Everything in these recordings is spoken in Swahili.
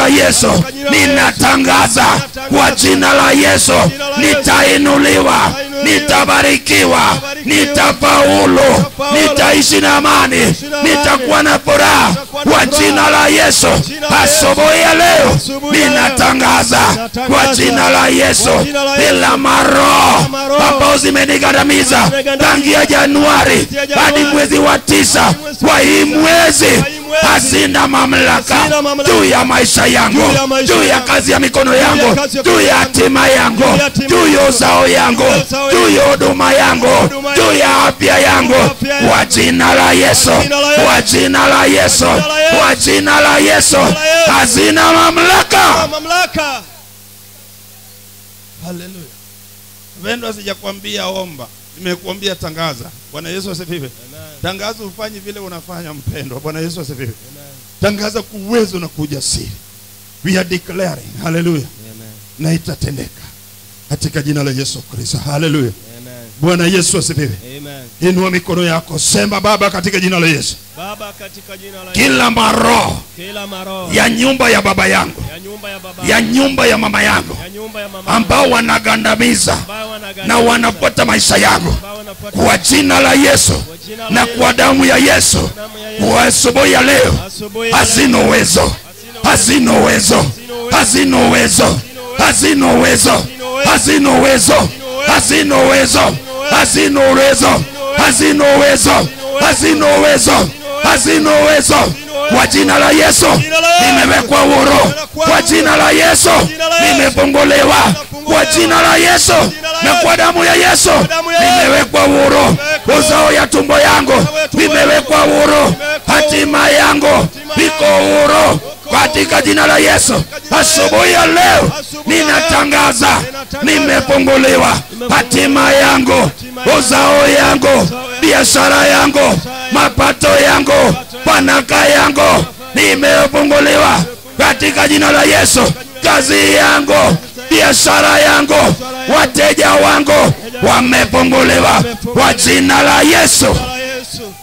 la yesu ninatangaza kwa jina la yesu nitainuliwa nitabarikiwa nitafaulu nitaishi na amani nitakuwa na furaha kwa jina la yesu asubuhi ya leo ninatangaza kwa jina la yesu ila maroho ambao zimenigandamiza tangia januari hadi mwezi wa tisa kwa hii mwezi hazina mamlaka juu ya maisha yangu juu ya kazi ya mikono yangu juu ya hatima yangu juu ya uzao yangu juu ya huduma yangu juu ya afya yangu kwa jina la yesu kwa jina la yesu kwa jina la yesu hazina mamlaka mamlaka haleluya pendwa sijakwambia omba nimekuambia tangaza bwana yesu asifiwe tangaza ufanye vile unafanya mpendwa bwana yesu asifiwe tangaza kwa uwezo na kwa ujasiri we are declaring haleluya na itatendeka katika jina la yesu kristo haleluya bwana yesu asifiwe inua mikono yako sema baba katika jina la yesu baba katika jina la kila maroho kila maroho ya nyumba ya baba yangu ya nyumba ya baba ya nyumba ya mama yangu ya nyumba ya mama ambao wanagandamiza ambao wanaganda na wanafuata maisha yangu ambao wanafuata kwa jina la yesu jina la na Yesu, kwa damu ya yesu damu ya Yesu, kwa asubuhi ya leo asubuhi ya leo, hazina uwezo hazina uwezo hazina uwezo hazina uwezo hazina uwezo hazina uwezo hazina uwezo hazina uwezo hazina uwezo hazina uwezo kwa jina la yesu nimewekwa huru kwa jina la yesu nimefunguliwa kwa jina la yesu na kwa damu ya yesu nimewekwa huru uzao ya tumbo yangu nimewekwa huru hatima yangu iko huru katika jina la yesu asubuhi ya leo ninatangaza nimefunguliwa hatima yangu uzao yangu biashara yangu mapato yangu panaka yangu nimefunguliwa katika jina la yesu kazi yangu biashara yangu wateja wangu wamefunguliwa kwa jina la yesu la Yesu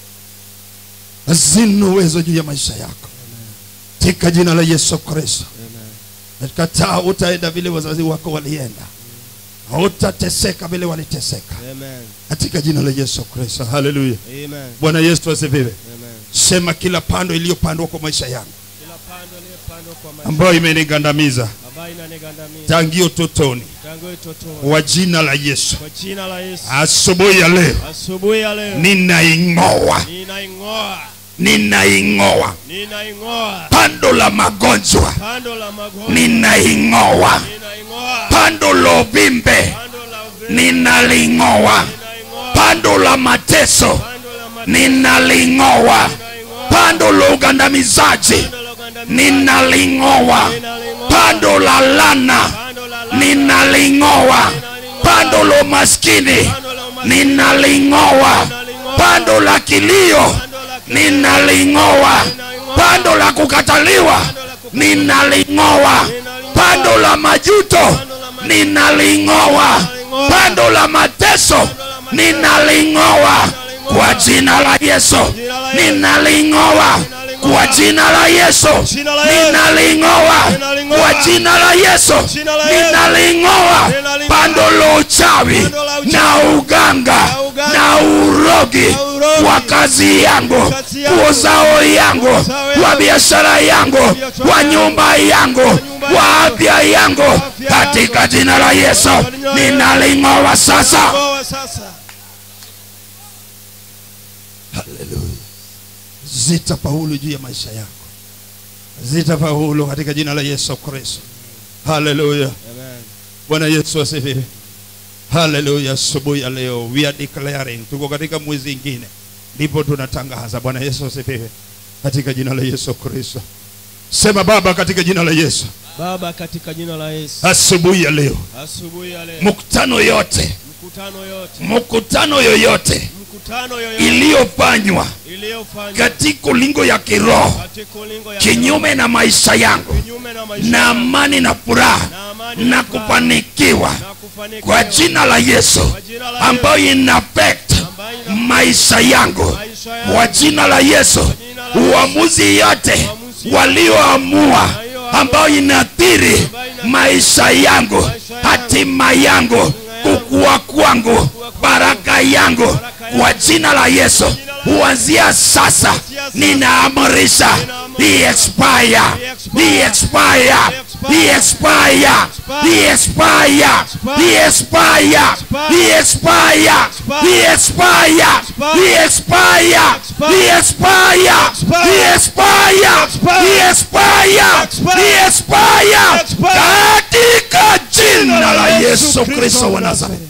hazina uwezo juu ya maisha yako katika jina la yesu kristo kataa utaenda vile wazazi wako walienda hautateseka vile waliteseka amen katika jina la yesu kristo haleluya amen bwana yesu asifiwe amen sema kila pando iliyopandwa kwa maisha yangu kila pando iliyopandwa kwa maisha ambayo imenigandamiza ambayo inanigandamiza tangia utotoni tangu utotoni kwa jina la yesu kwa jina la Yesu asubuhi ya leo asubuhi ya leo ninaing'oa ninaing'oa ninaing'oa ninaing'oa pando la magonjwa pando la magonjwa ninaing'oa ninaing'oa pando la uvimbe pando la uvimbe ninaling'oa ninaing'oa pando la mateso pando la mateso ninaling'oa ninaing'oa pando la ugandamizaji pando la ugandamizaji ninaling'oa ninaling'oa pando la lana pando la la ninaling'oa pando la umaskini pando la umaskini ninaling'oa pando la kilio ninaling'oa pando la kukataliwa ninaling'oa pando la majuto ninaling'oa pando la mateso ninaling'oa kwa jina la yesu ninaling'oa kwa jina la yesu ninaling'oa kwa jina la yesu ninaling'oa pando la uchawi na uganga na urogi kwa kazi yangu kwa uzao yangu kwa biashara yangu kwa nyumba yangu kwa afya yangu katika jina la yesu ninaling'oa sasa Ngoa sasa haleluya zitafaulu juu ya maisha yako zitafaulu katika jina la yesu kristo haleluya amen bwana yesu asifiwe haleluya asubuhi ya leo we are declaring tuko katika mwezi ingine ndipo tunatangaza bwana yesu asifiwe katika jina la yesu kristo sema baba katika jina la yesu baba katika jina la Yesu asubuhi ya leo asubuhi ya leo mkutano yote mkutano yote mkutano yoyote mkutano yoyote iliyofanywa iliyofanywa katika ulingo ya kiroho katika ulingo ya kinyume na maisha yangu kinyume na maisha na yangu, amani na furaha na amani na furaha, kufanikiwa na kufanikiwa kwa jina la yesu Kwa jina la ambayo ina affect ambayo ina- maisha yangu maisha yangu, kwa jina la yesu jina la Yesu, uamuzi yote Uamuzi walioamua ambayo inaathiri maisha yangu hatima yangu kukua kwangu baraka yangu kwa jina la yesu kuanzia sasa ninaamrisha He expire, he expire, he expire, he expire, he expire, he expire, he expire, he expire, he expire, he expire, he expire, he expire katika jina la Yesu Kristo wa Nazareti.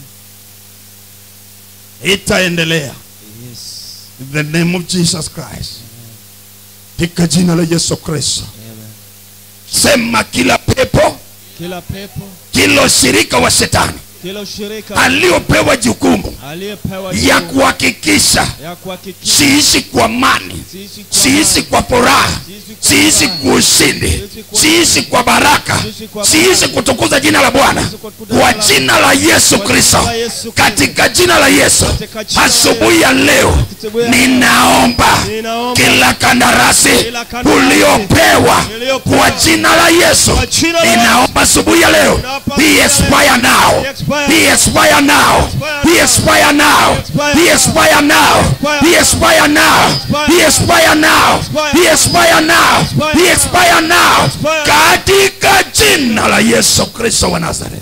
itaendelea in the name of jesus christ katika jina la yesu kristo Sema kila pepo, kila pepo kila ushirika wa shetani kila ushirika aliopewa jukumu aliyepewa ya jukumu kuhakikisha ya kuhakikisha siishi kwa amani siishi kwa siishi kwa furaha siishi kwa ushindi siishi kwa baraka siishi kutukuza jina la bwana kwa jina la yesu kristo katika jina la yesu asubuhi ya leo ninaomba kila kandarasi uliopewa kwa jina la yesu ninaomba asubuhi ya leo he expire now he expire now he expire now he expire now he expire now he expire now he expire now he expire now katika jina la yesu kristo wa nazareth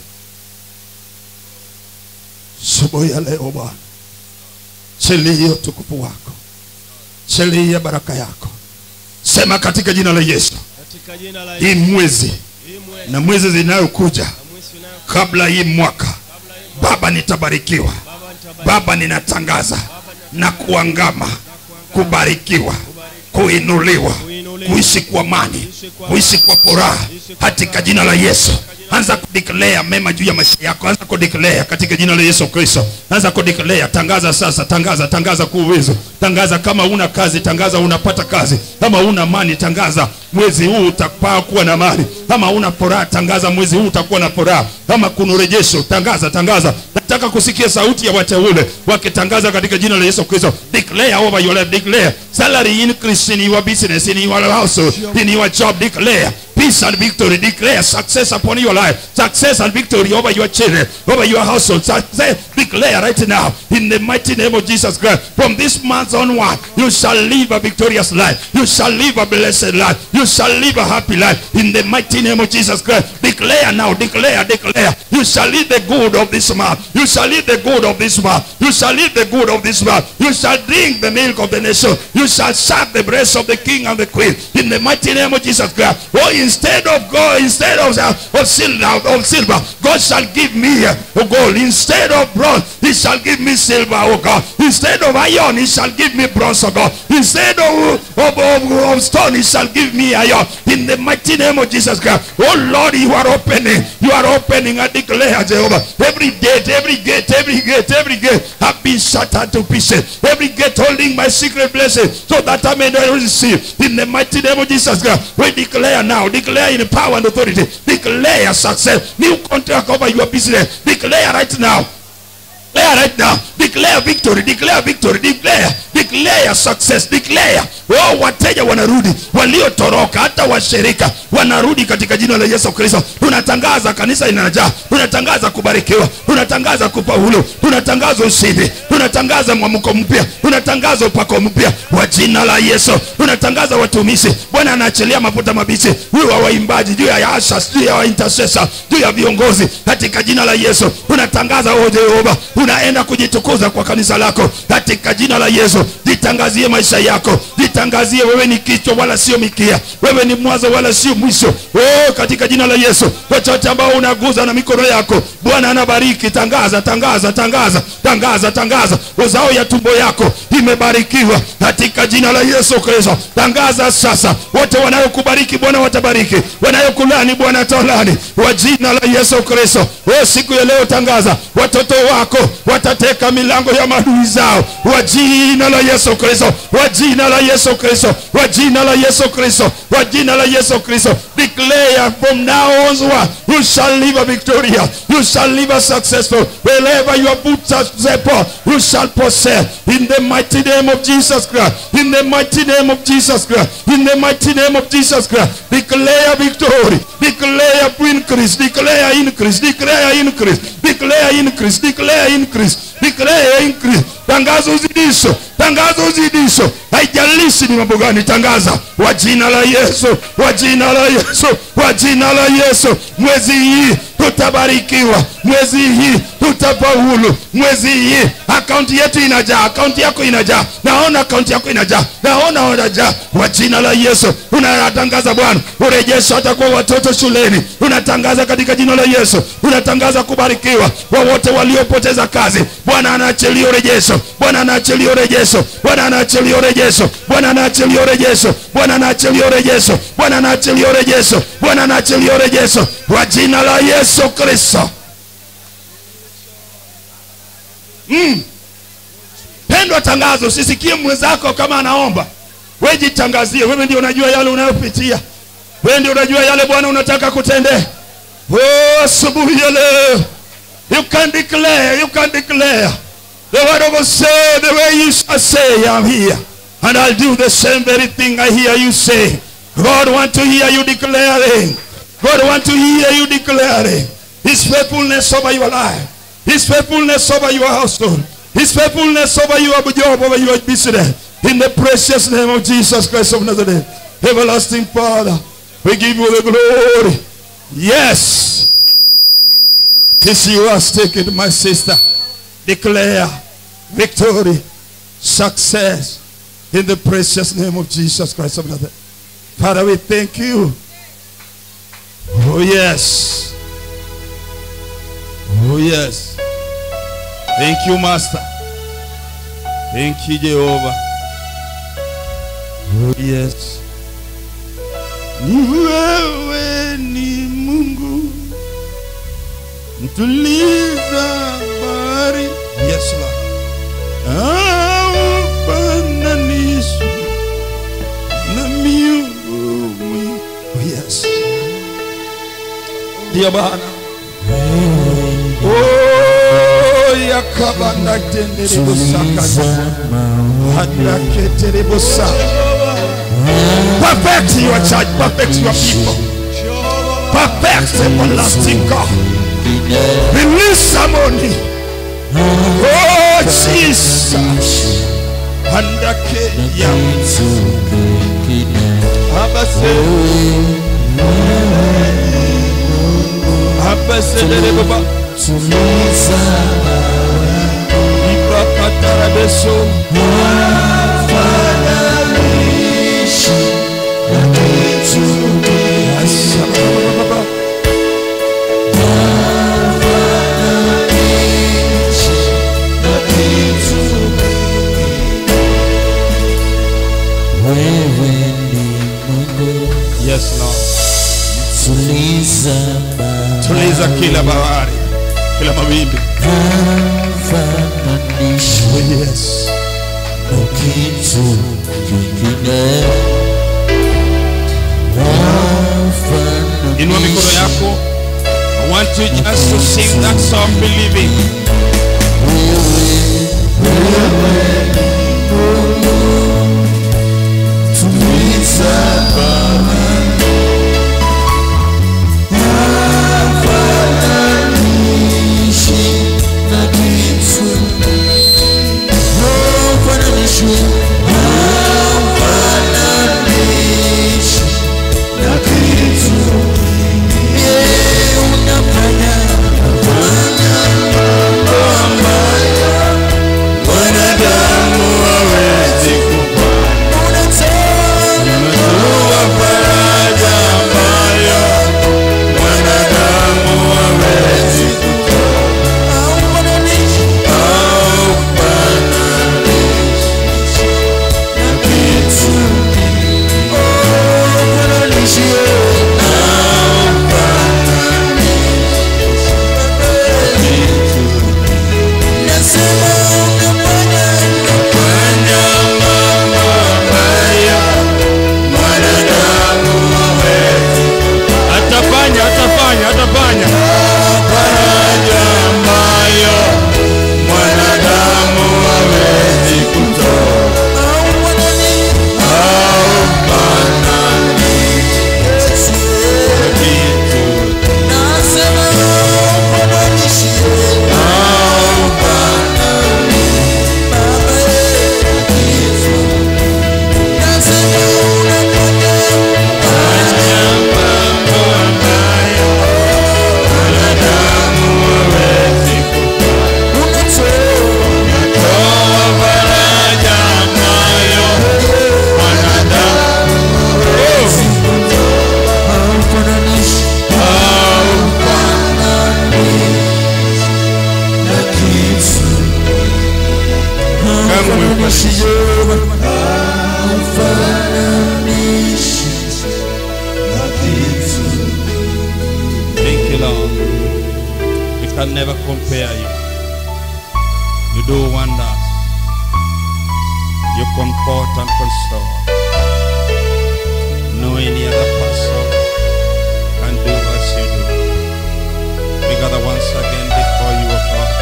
asubuhi ya leo bwana chilia utukufu wako chilia baraka yako sema katika jina la yesu katika jina la hii Yesu mwezi hii mwezi na mwezi zinayokuja na mwezi unao kabla hii mwaka baba nitabarikiwa baba nitabariki baba ninatangaza na kuangama kubarikiwa kuinuliwa kuishi kwa amani kuishi kwa furaha katika jina la yesu anza kudiklea mema juu ya maisha yako anza kudiklea katika jina la yesu kristo anza kudiklea tangaza sasa tangaza tangaza kwa uwezo tangaza kama una kazi tangaza unapata kazi kama una amani tangaza mwezi huu utapaa kuwa na amani kama una furaha tangaza mwezi huu utakuwa na furaha kama kuna urejesho tangaza tangaza nataka kusikia sauti ya wateule wakitangaza katika jina la yesu kristo declare over your life declare salary increase in your business in your household in your job declare peace and victory declare success upon your life success and victory over your children over your household success declare right now in the mighty name of jesus christ from this month onward you shall live a victorious life you shall live a blessed life you shall live a happy life in the mighty name of jesus christ declare now declare declare you shall live the good of this month you shall live the good of this month you shall live the good of this month you shall drink the milk of the nation you shall serve the breast of the king and the queen in the mighty name of jesus christ oh instead of gold instead of, uh, of silver of silver god shall give me uh, gold instead of bronze he shall give me silver oh god instead of iron he shall give me bronze oh god instead of, of, of, of stone he shall give me iron in the mighty name of jesus christ oh lord you are opening you are opening i declare jehovah every gate every gate every gate every gate have been shattered to pieces every gate holding my secret blessing so that i may not receive in the mighty name of jesus christ we declare now declare in power and authority declare success new contract over your business declare right now declare right now declare victory declare victory declare declare success declare oh wateja wanarudi waliotoroka hata washirika wanarudi katika jina la yesu kristo tunatangaza kanisa linajaa tunatangaza kubarikiwa tunatangaza kufaulu tunatangaza ushindi tunatangaza mwamko mpya tunatangaza upako mpya wa jina la yesu tunatangaza watumishi bwana anaachilia mafuta mabichi juu ya waimbaji juu ya ashas juu ya waintercessor juu ya viongozi katika jina la yesu tunatangaza o jehova unaenda kujitukuza kwa kanisa lako katika jina la yesu jitangazie maisha yako jitangazie wewe ni kichwa wala sio mikia wewe ni mwanzo wala sio mwisho oh, katika jina la yesu chochote ambao unaguza na mikono yako bwana anabariki tangaza tangaza tangaza tangaza tangaza uzao ya tumbo yako imebarikiwa katika jina la yesu kristo tangaza sasa wote wanayokubariki bwana watabariki wanayokulani bwana ataolani kwa jina la yesu kristo oh, siku ya leo tangaza watoto wako watateka mila milango ya maadui zao wa jina la yesu kristo wa jina la yesu kristo wa jina la yesu kristo wa jina la yesu kristo declare from now onward you shall live a victorious you shall live a successful wherever your boots are step on, you shall possess in the mighty name of jesus christ in the mighty name of jesus christ in the mighty name of jesus christ declare victory declare increase declare increase declare increase declare increase declare increase declare increase tangaza uzidisho tangaza uzidisho haijalishi ni mambo gani tangaza wa jina la yesu wa jina la yesu wa jina la yesu mwezi hii tutabarikiwa mwezi hii tutafaulu mwezi hii akaunti yetu inajaa akaunti yako inajaa naona akaunti yako inajaa naona unajaa kwa jina la yesu unatangaza bwana urejesho hata kwa watoto shuleni unatangaza katika jina la yesu unatangaza kubarikiwa kwa wote waliopoteza kazi bwana anaachilia urejesho bwana anaachilia urejesho bwana anaachilia urejesho bwana anaachilia urejesho bwana anaachilia urejesho bwana anaachilia urejesho bwana anaachilia urejesho kwa jina la yesu kristo mm. pendwa tangazo usisikie mwenzako kama anaomba we jitangazie wewe ndio unajua yale unayopitia wewe ndio unajua yale bwana unataka kutendea oh, asubuhi ya leo you can declare you can declare the word of God say the way you shall say I'm here and I'll do the same very thing I hear you say God want to hear you declaring God want to hear you declaring his faithfulness over your life his faithfulness over your household his faithfulness over your job over your business in the precious name of Jesus Christ of Nazareth everlasting Father we give you the glory yes this you are taken my sister declare victory success in the precious name of Jesus Christ of Nazareth Father we thank you oh yes Oh yes. Thank you Master. Thank you Jehovah. Oh yes. Ni wewe ni Mungu. Mtuliza bahari. yes Lord Haufananishwi na miungu mwingine. oh yes ndio Bwana oh yakabanda tenderebo sakata hadaketerebo sa perfect your church perfect your people perfect everlasting God release harmony oh Jesus handake ya Abase. Abase dere baba. Ibakatara beso. Asababa. Yes Lord. Tuliza kila bahari, kila mawimbi. Oh yes. Inua mikono yako. I want you just to sing that song believing. Wanadamu can never compare you. You do wonders. You comfort and console. No any other person can do as you do. We gather once again before you, O God.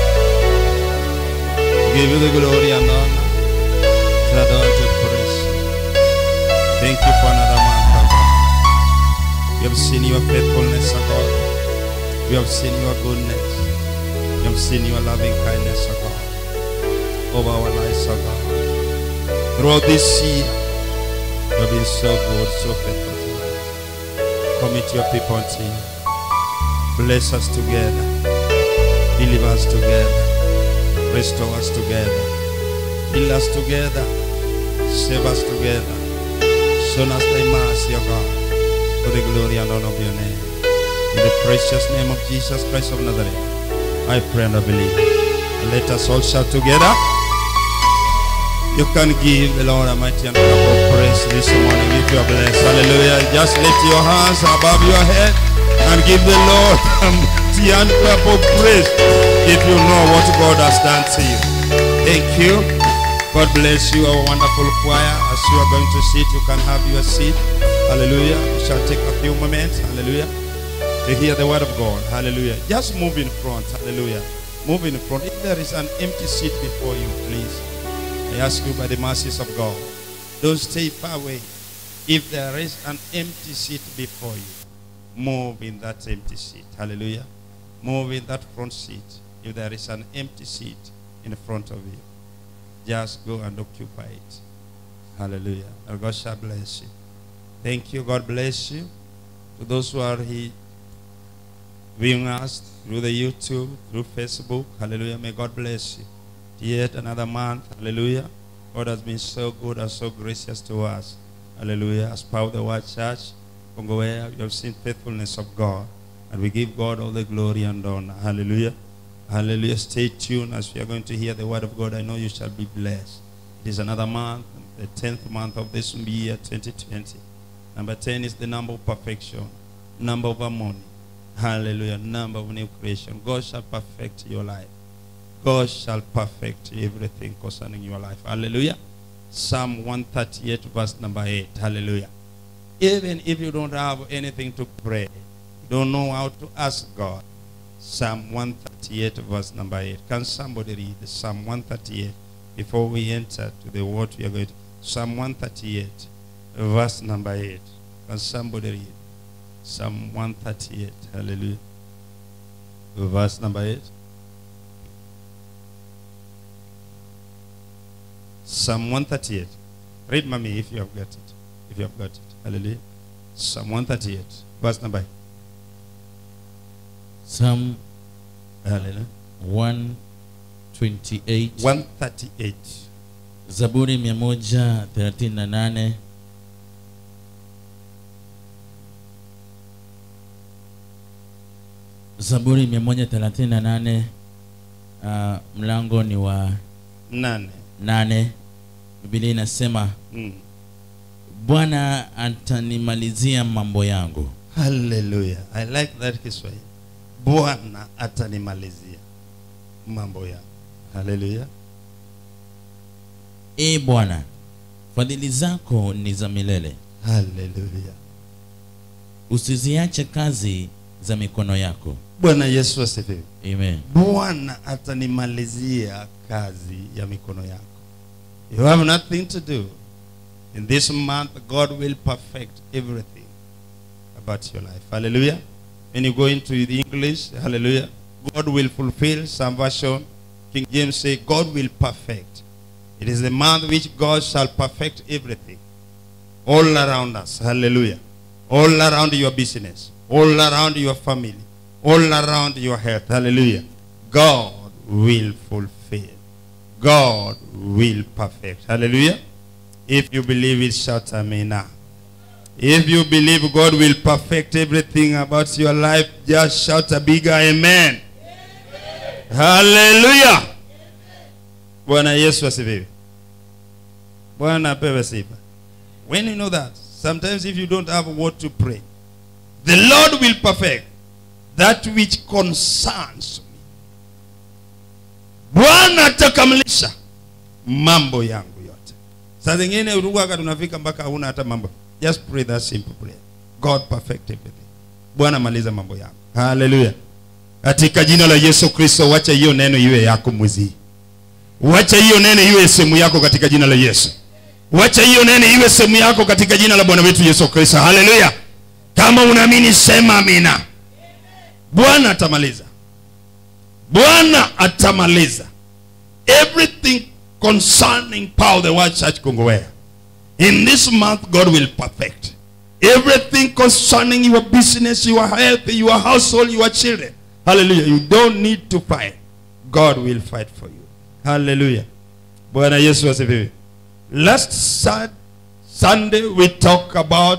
Give you the glory and honor. To adore to praise. Thank you for another month, O God. We have seen your faithfulness, O God. We have seen your goodness. We have seen your loving kindness, O God, over our lives, O God. Throughout this year, you have been so good, so faithful to us. Commit your people unto you. Bless us together. Deliver us together. Restore us together. Heal us together. Save us together. Show us thy mercy, O God, for the glory and honor of your name. In the precious name of Jesus Christ of Nazareth, I pray and I believe. And let us all shout together. You can give the Lord a mighty and powerful praise this morning if you are blessed. Hallelujah. Just lift your hands above your head and give the Lord a mighty and powerful praise if you know what God has done to you. Thank you. God bless you, our wonderful choir. As you are going to sit, you can have your seat. Hallelujah. We shall take a few moments. Hallelujah to hear the word of God. Hallelujah. Just move in front. Hallelujah. Move in front. If there is an empty seat before you, please, I ask you by the mercies of God, don't stay far away. If there is an empty seat before you, move in that empty seat. Hallelujah. Move in that front seat. If there is an empty seat in front of you, just go and occupy it. Hallelujah. And God shall bless you. Thank you. God bless you. To those who are here viewing us through the YouTube, through Facebook. Hallelujah. May God bless you. Yet another month. Hallelujah. God has been so good and so gracious to us. Hallelujah. As part of the Word Church, Kongowea, you have seen faithfulness of God. And we give God all the glory and honor. Hallelujah. Hallelujah. Stay tuned as we are going to hear the word of God. I know you shall be blessed. It is another month, the 10th month of this year, 2020. Number 10 is the number of perfection, number of harmony. Hallelujah. Number of new creation. God shall perfect your life. God shall perfect everything concerning your life. Hallelujah. Psalm 138, verse number 8. Hallelujah. Even if you don't have anything to pray, you don't know how to ask God. Psalm 138, verse number 8. Can somebody read Psalm 138 before we enter to the word we are going to? Psalm 138, verse number 8. Can somebody read? Psalm 138. Hallelujah. Verse number 8. Psalm 138. Read, mommy, if you have got it. If you have got it. Hallelujah. Psalm 138. Verse number 8. Psalm Hallelujah. 128 138. Zaburi 138 Zaburi 138 uh, mlango ni wa Nane. nane Biblia inasema Mm. Bwana atanimalizia mambo yangu Hallelujah. I like that Kiswahili. Bwana atanimalizia mambo yangu. Hallelujah. e Bwana fadhili zako ni za milele Hallelujah. usiziache kazi za mikono yako Bwana Yesu asifiwe. amen Bwana atanimalizia kazi ya mikono yako. You have nothing to do. In this month, God will perfect everything about your life. Hallelujah. When you go into the English, hallelujah, God will fulfill some version. King James say, God will perfect. It is the month which God shall perfect everything. All around us. Hallelujah. All around your business. All around your family. All around your health. Hallelujah. God will fulfill. God will perfect. Hallelujah. If you believe it, shout amen now. If you believe God will perfect everything about your life, just shout a bigger amen. Hallelujah. Bwana Yesu asifiwe. Bwana apewe sifa. When you know that, sometimes if you don't have what to pray, the Lord will perfect that which concerns me bwana atakamilisha mambo yangu yote saa zingine uruaka tunafika mpaka hauna hata mambo just pray that simple prayer god perfect everything bwana maliza mambo yangu haleluya katika jina la yesu kristo wacha hiyo neno iwe yako mwezi hii. wacha hiyo neno iwe sehemu yako katika jina la yesu wacha hiyo neno iwe sehemu yako katika jina la bwana wetu yesu kristo haleluya kama unaamini sema amina bwana atamaliza bwana atamaliza everything concerning power the word church kongowea in this month god will perfect everything concerning your business your health your household your children hallelujah you don't need to fight god will fight for you hallelujah bwana yesu asifiwe last Sun- sunday we talk about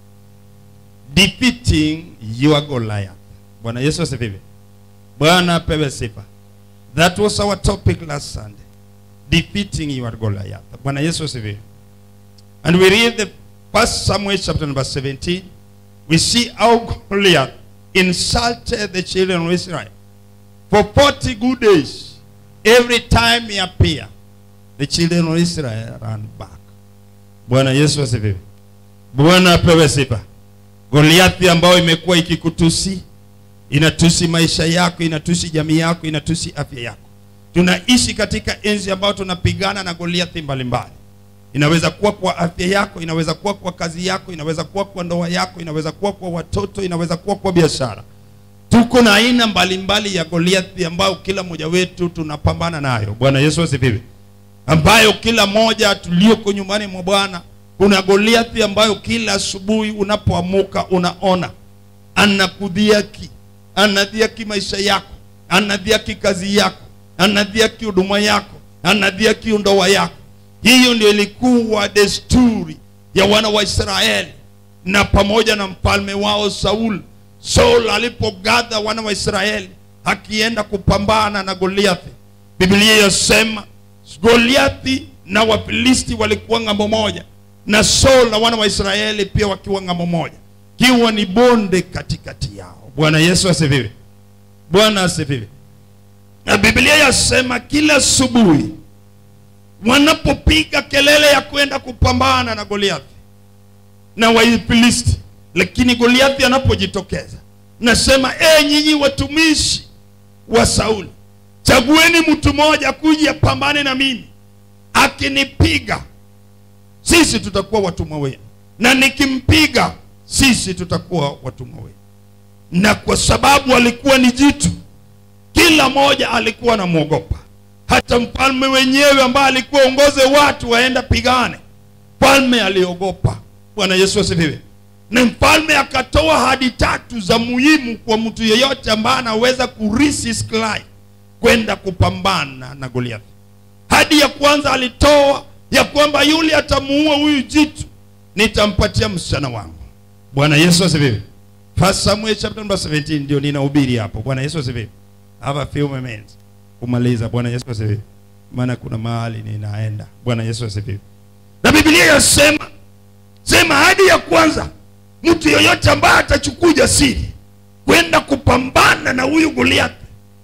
defeating your goliath bwana yesu asifiwe bwana apewe sifa that was our topic last sunday defeating your goliath bwana yesu asifiwe and we read the first samuel chapter number 17 we see how goliath insulted the children of israel for 40 good days every time he appeared the children of israel ran back bwana yesu asifiwe bwana apewe sifa goliathi ambayo imekuwa ikikutusi inatusi maisha yako inatusi jamii yako inatusi afya yako tunaishi katika enzi ambayo tunapigana na goliathi mbalimbali inaweza kuwa kwa afya yako inaweza kuwa kwa kazi yako inaweza kuwa kwa ndoa yako inaweza kuwa kwa watoto inaweza kuwa kwa biashara tuko na aina mbalimbali ya goliathi ambayo kila mmoja wetu tunapambana nayo bwana yesu asifiwe ambayo kila moja tulioko nyumbani mwa bwana kuna goliathi ambayo kila asubuhi unapoamuka unaona anakudhiaki anadhiaki maisha yako anadhiaki kazi yako anadhiaki huduma yako anadhiaki ndoa yako hiyo ndio ilikuwa desturi ya wana wa israeli na pamoja na mfalme wao saul saul alipogadha wana wa israeli akienda kupambana na goliathi biblia yasema goliathi na wafilisti walikuwa ng'ambo moja na saul na wana wa israeli pia wakiwa ng'ambo moja kiwa ni bonde katikati yao bwana yesu asifiwe bwana asifiwe na biblia yasema kila asubuhi wanapopiga kelele ya kwenda kupambana na goliathi na waifilisti lakini goliathi anapojitokeza nasema e nyinyi watumishi wa sauli chagueni mtu mmoja kuja pambane na mimi akinipiga sisi tutakuwa watumwa wenu na nikimpiga sisi tutakuwa watumwa wenu na kwa sababu alikuwa ni jitu kila mmoja alikuwa anamwogopa hata mfalme wenyewe ambaye alikuwa ongoze watu waenda pigane mfalme aliogopa bwana yesu asifiwe na mfalme akatoa hadi tatu za muhimu kwa mtu yeyote ambaye anaweza kuresist life kwenda kupambana na goliathi hadi ya kwanza alitoa ya kwamba yule atamuua huyu jitu nitampatia msichana wangu bwana yesu asifiwe first samuel chapter number 17 ndio ninahubiri hapo bwana yesu asifiwe have a few moments kumaliza bwana yesu asifiwe maana kuna mahali ninaenda bwana yesu asifiwe na biblia yasema sema hadi ya kwanza mtu yoyote ambaye atachukua ujasiri kwenda kupambana na huyu goliathi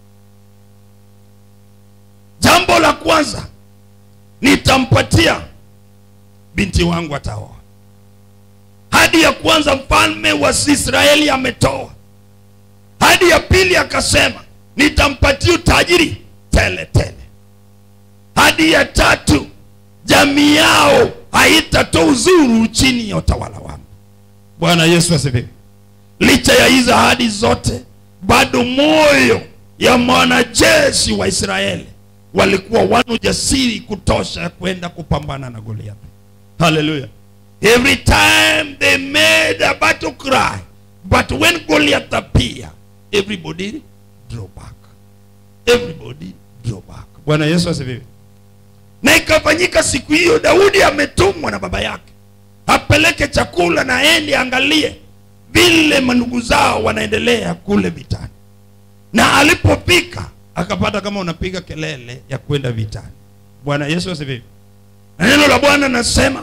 jambo la kwanza nitampatia binti wangu ataoa hadi ya kwanza mfalme wa israeli ametoa hadi ya pili akasema nitampatia utajiri tele tele hadi ya tatu jamii yao haitatoa uzuru chini ya utawala wangu bwana yesu asifiwe licha ya hizo ahadi zote bado moyo ya mwanajeshi wa israeli walikuwa wana ujasiri kutosha kwenda kupambana na goliathi haleluya every time they made a battle cry but when goliath appeared everybody draw back everybody draw back bwana yesu asifiwe na ikafanyika siku hiyo daudi ametumwa na baba yake apeleke chakula na ende angalie vile mandugu zao wanaendelea kule vitani na alipofika akapata kama unapiga kelele ya kwenda vitani bwana yesu asifiwe na neno la bwana nasema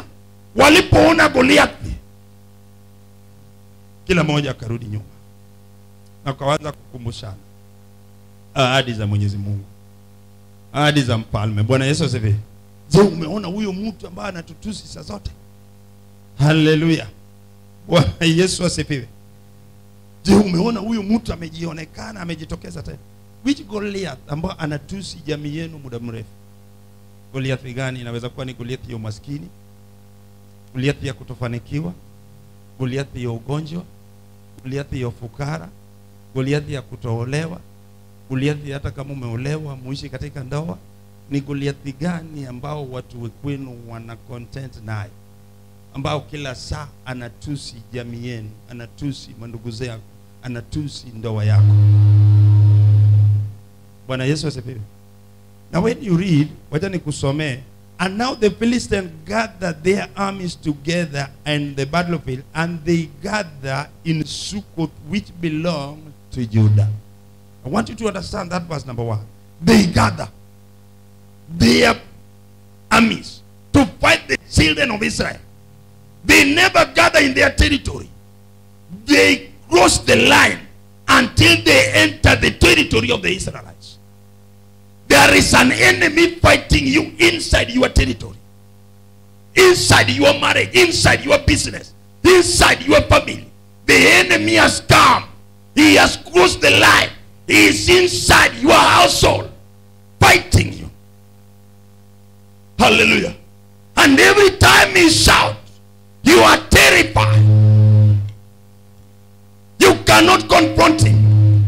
walipoona goliathi kila mmoja akarudi nyuma na kaanza kukumbushana ahadi za mwenyezi mungu ahadi za mfalme bwana yesu asifiwe je umeona huyo mtu ambaye anatutusi saa zote haleluya bwana yesu asifiwe je umeona huyu mtu amejionekana amejitokeza tena which goliath ambao anatusi jamii yenu muda mrefu goliath gani inaweza kuwa ni goliath ya umaskini goliath ya kutofanikiwa goliath ya ugonjwa goliath ya ufukara goliath ya kutoolewa goliath hata kama umeolewa muishi katika ndoa ni goliathi gani ambao watu kwenu wana content naye ambao kila saa anatusi jamii yenu anatusi mandugu zako anatusi ndoa yako bwana yesu asifiwe now when you read wacha nikusomee and now the philistines gathered their armies together in the battlefield and they gather in succoth which belonged to judah i want you to understand that verse number one they gather their armies to fight the children of Israel. They never gather in their territory. They cross the line until they enter the territory of the Israelites. There is an enemy fighting you inside your territory, inside your marriage, inside your business, inside your family. The enemy has come. He has crossed the line. He is inside your household, fighting you. Hallelujah. And every time he shouts, you are terrified. You cannot confront him.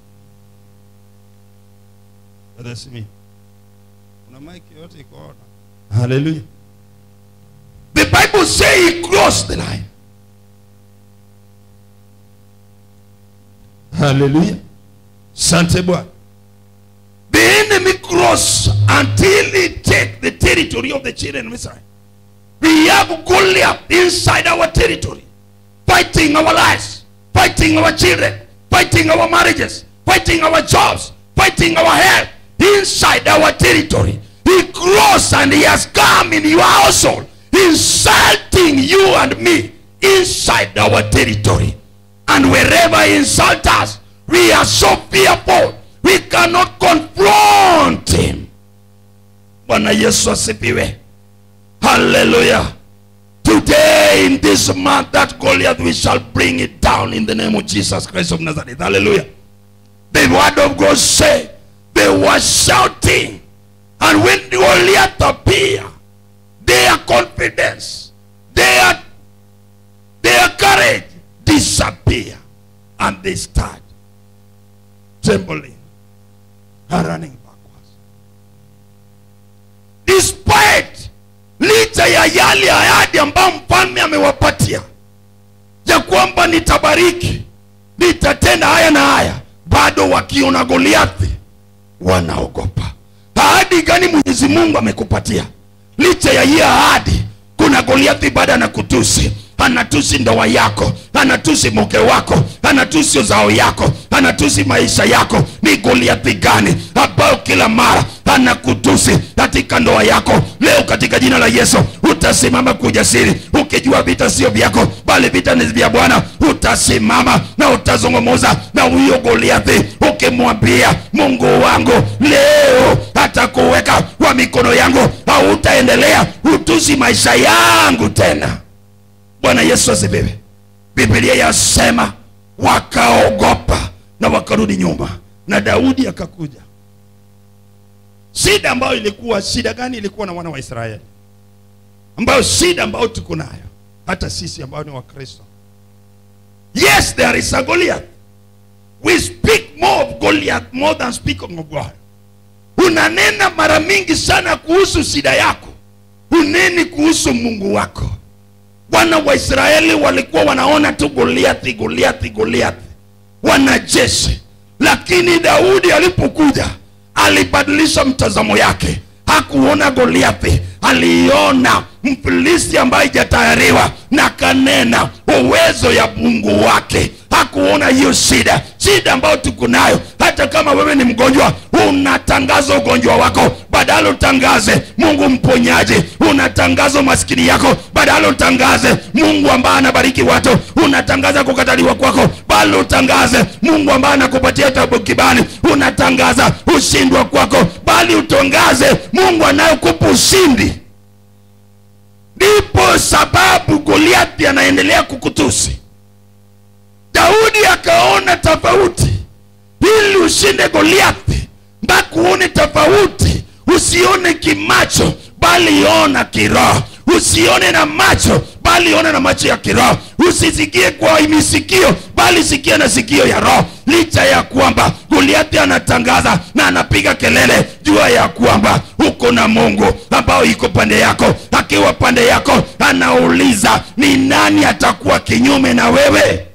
That's me. Kuna mic yote iko on. Hallelujah. The Bible say he crossed the line. Hallelujah. Sante Bwana. The enemy cross until he take the territory of the children of Israel. We have Goliath inside our territory, fighting our lives, fighting our children, fighting our marriages, fighting our jobs, fighting our health inside our territory. He crossed and he has come in your household, insulting you and me inside our territory. And wherever he insults us, we are so fearful. We cannot confront him. Bwana Yesu asifiwe. Hallelujah. Today in this month that Goliath we shall bring it down in the name of Jesus Christ of Nazareth. Hallelujah. The word of God say they were shouting and when Goliath appeared their confidence their their courage disappear and they start trembling and running backwards despite licha ya yale ahadi ambayo mfalme amewapatia ya kwamba nitabariki nitatenda haya na haya bado wakiona goliathi wanaogopa ahadi gani mwenyezi mungu amekupatia licha ya hii ahadi kuna goliathi bado anakutusi anatusi ndoa yako anatusi mke wako anatusi uzao yako anatusi maisha yako ni goliathi gani ambayo kila mara anakutusi katika ndoa yako leo katika jina la yesu utasimama kwa ujasiri ukijua vita sio vyako bali vita ni vya bwana utasimama na utazungumuza na huyo goliathi ukimwambia mungu wangu leo atakuweka kwa mikono yangu hautaendelea utusi maisha yangu tena bwana yesu asifiwe biblia yasema wakaogopa na wakarudi nyuma na daudi akakuja shida ambayo ilikuwa shida gani ilikuwa na wana wa israeli ambayo shida ambayo tuko nayo hata sisi ambao ni wakristo yes there is a goliath we speak more of goliath more than speaking of god unanena mara mingi sana kuhusu shida yako uneni kuhusu mungu wako wana wa israeli walikuwa wanaona tu goliathi goliathi goliathi wanajeshi lakini daudi alipokuja alibadilisha mtazamo yake hakuona goliathi aliona mfilisti ambaye ijatayariwa na kanena uwezo ya mungu wake hakuona hiyo shida shida ambayo tuko nayo hata hata kama wewe ni mgonjwa unatangaza ugonjwa wako badala utangaze mungu mponyaji unatangaza maskini yako badala utangaze mungu ambaye anabariki watu unatangaza kukataliwa kwako bali utangaze mungu ambaye anakupatia tabu kibali unatangaza ushindwa kwako bali utangaze mungu anayekupa ushindi ndipo sababu goliathi anaendelea kukutusi daudi akaona tofauti ili ushinde goliathi mpaka uone tofauti usione kimacho bali ona kiroho usione na macho bali ona na macho ya kiroho usisikie kwa misikio bali sikia na sikio ya roho licha ya kwamba goliathi anatangaza na anapiga kelele jua ya kwamba uko na mungu ambao iko pande yako akiwa pande yako anauliza ni nani atakuwa kinyume na wewe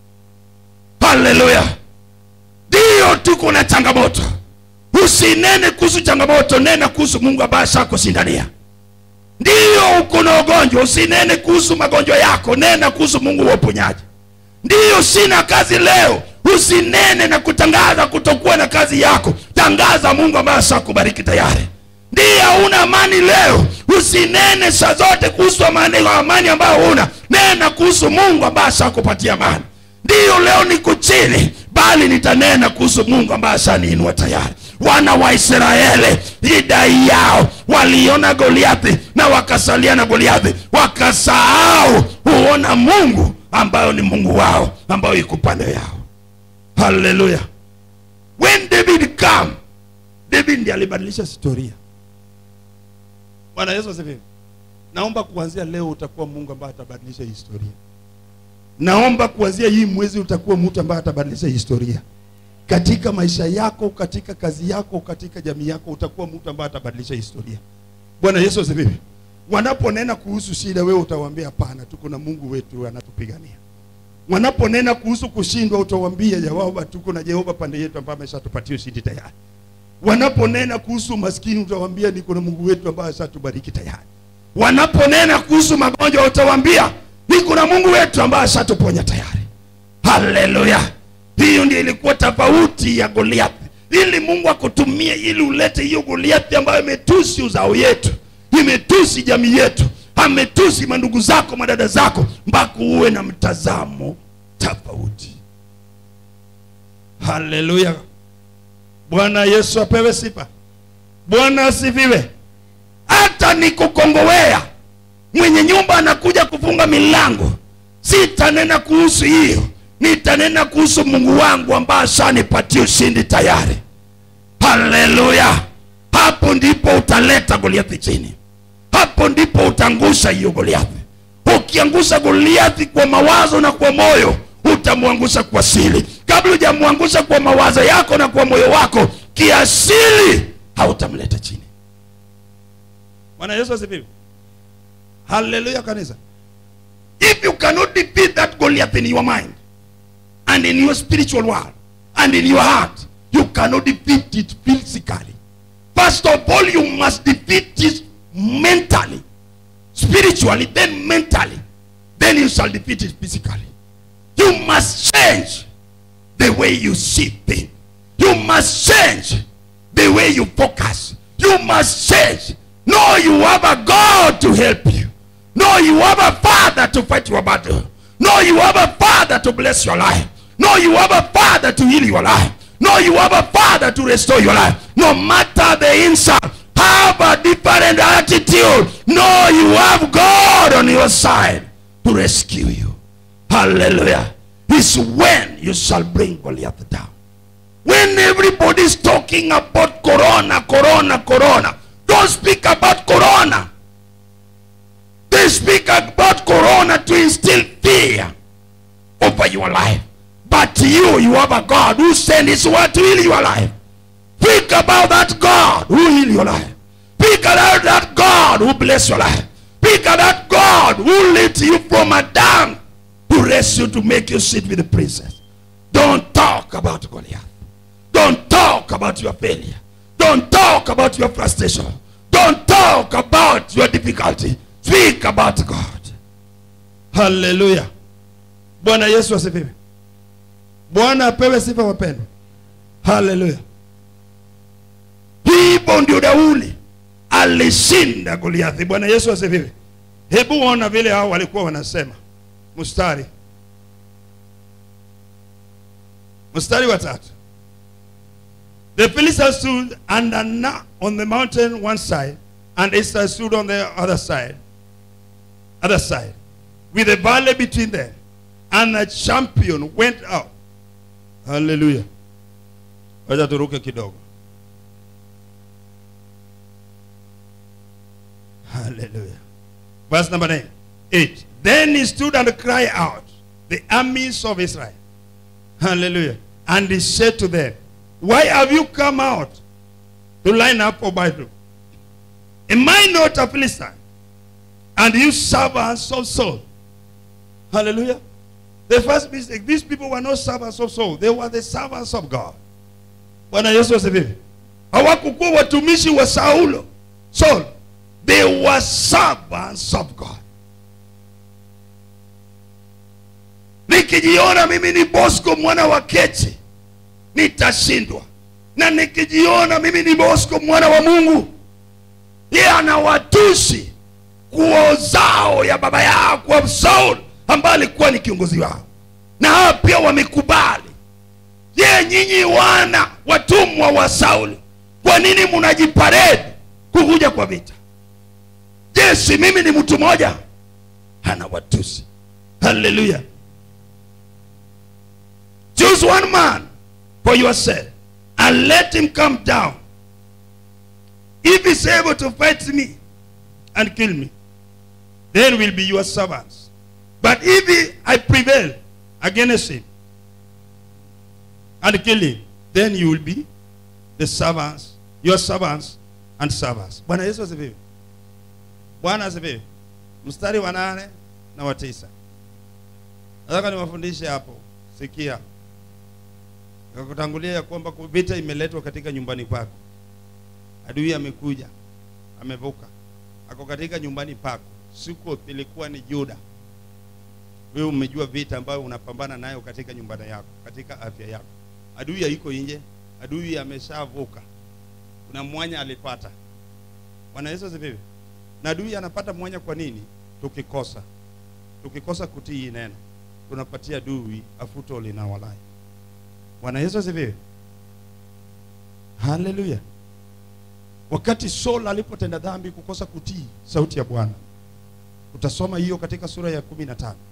haleluya ndiyo tuko na changamoto usinene kuhusu changamoto nena kuhusu mungu ambaye ashakushindania ndiyo uko na ugonjwa usinene kuhusu magonjwa yako nena kuhusu mungu wa uponyaji ndiyo sina kazi leo usinene na kutangaza kutokuwa na kazi yako tangaza mungu ambaye ashakubariki tayari ndiye hauna amani leo usinene saa zote kuhusu amani, amani ambayo una nena kuhusu mungu ambaye ashakupatia amani ndiyo leo niko chini bali nitanena kuhusu mungu ambaye ashaniinua tayari wana wa israeli idai yao waliona goliathi na wakasalia na goliathi wakasahau huona mungu ambayo ni mungu wao ambayo iko pande yao haleluya when david come david ndiye alibadilisha historia bwana yesu asifiwe naomba kuanzia leo utakuwa mungu ambaye atabadilisha historia naomba kuanzia hii mwezi utakuwa mtu ambaye atabadilisha historia katika maisha yako katika kazi yako katika jamii yako utakuwa mtu ambaye atabadilisha historia bwana yesu asifiwe wanaponena kuhusu shida wewe utawaambia hapana tuko na mungu wetu anatupigania wanaponena kuhusu kushindwa utawaambia jehova tuko na jehova pande yetu ambaye ameshatupatia ushindi tayari wanaponena kuhusu maskini utawaambia niko na mungu wetu ambaye ashatubariki tayari wanaponena kuhusu magonjwa utawaambia niko na mungu wetu ambaye ashatuponya tayari haleluya hiyo ndio ilikuwa tofauti ya goliathi ili mungu akutumie ili ulete hiyo goliathi ambayo imetusi uzao yetu imetusi jamii yetu ametusi mandugu zako madada zako mpaka uwe na mtazamo tofauti haleluya bwana yesu apewe sifa bwana asifiwe hata nikukongowea mwenye nyumba anakuja kufunga milango sitanena kuhusu hiyo nitanena kuhusu mungu wangu ambaye ashanipatia ushindi tayari haleluya hapo ndipo utaleta goliathi chini hapo ndipo utangusha hiyo goliathi ukiangusha goliathi kwa mawazo na kwa moyo utamwangusha kwa siri kabla hujamwangusha kwa mawazo yako na kwa moyo wako kiasili hautamleta chini bwana yesu asifiwe haleluya kanisa if you cannot defeat that Goliath in your mind and in your spiritual world and in your heart, you cannot defeat it physically. First of all, you must defeat it mentally, spiritually, then mentally. Then you shall defeat it physically. You must change the way you see things. You must change the way you focus. You must change. No, you have a God to help you. No, you have a father to fight your battle. No, you have a father to bless your life. No, you have a father to heal your life. No, you have a father to restore your life. No matter the insult, have a different attitude. No, you have God on your side to rescue you. Hallelujah. It's when you shall bring Goliath down. When everybody's talking about corona, corona, corona, don't speak about corona. They speak about corona to instill fear over your life. But you, you have a God who sent his word to heal your life. Speak about that God who heal your life. Speak about that God who bless your life. Speak about that God who lift you from a down to raise you to make you sit with the princess. Don't talk about Goliath. Don't talk about your failure. Don't talk about your frustration. Don't talk about your difficulty. Speak about God. haleluya bwana yesu asifiwe bwana apewe sifa wapendwa haleluya hivyo ndio daudi alishinda goliathi bwana yesu asifiwe hebu ona vile hao walikuwa wanasema mstari mstari wa tatu the philistines stood and Anna on the mountain one side and israel stood on the other side other side with a valley between them and a champion went out haleluya wacha turuke kidogo haleluya verse number 9 8 then he stood and cried out the armies of israel hallelujah and he said to them why have you come out to line up for battle am i not a philistine and you servants of saul hallelujah the first mistake these people were not servants of saul they were the servants of god bwana yesu asifiwe hawakukuwa watumishi wa saulo saul they were servants of god nikijiona mimi ni bosco mwana wa kechi nitashindwa na nikijiona mimi ni bosco mwana wa mungu yeye anawatusi kwa uzao ya baba yao kwa saul ambaye alikuwa ni kiongozi wao na hawa pia wamekubali je nyinyi wana watumwa wa sauli kwa nini mnajiparedi kukuja kwa vita je si mimi ni mtu mmoja hana watusi haleluya choose one man for yourself and let him come down if he's able to fight me and kill me then will be your servants but if he, i prevail against him and kill him then you will be the servants your servants and servants bwana yesu asifiwe bwana asifiwe mstari wa nane na wa tisa nataka niwafundishe hapo sikia nikakutangulia ya kwamba vita imeletwa katika nyumbani kwako adui amekuja amevuka ako katika nyumbani pako siku ilikuwa ni juda wewe umejua vita ambayo unapambana nayo katika nyumbani yako katika afya yako adui haiko nje adui ameshavuka kuna mwanya alipata bwana yesu asifiwe na adui anapata mwanya kwa nini tukikosa tukikosa kutii hii neno tunapatia adui afuto linawalai bwana yesu asifiwe haleluya wakati saul alipotenda dhambi kukosa kutii sauti ya bwana utasoma hiyo katika sura ya kumi na tano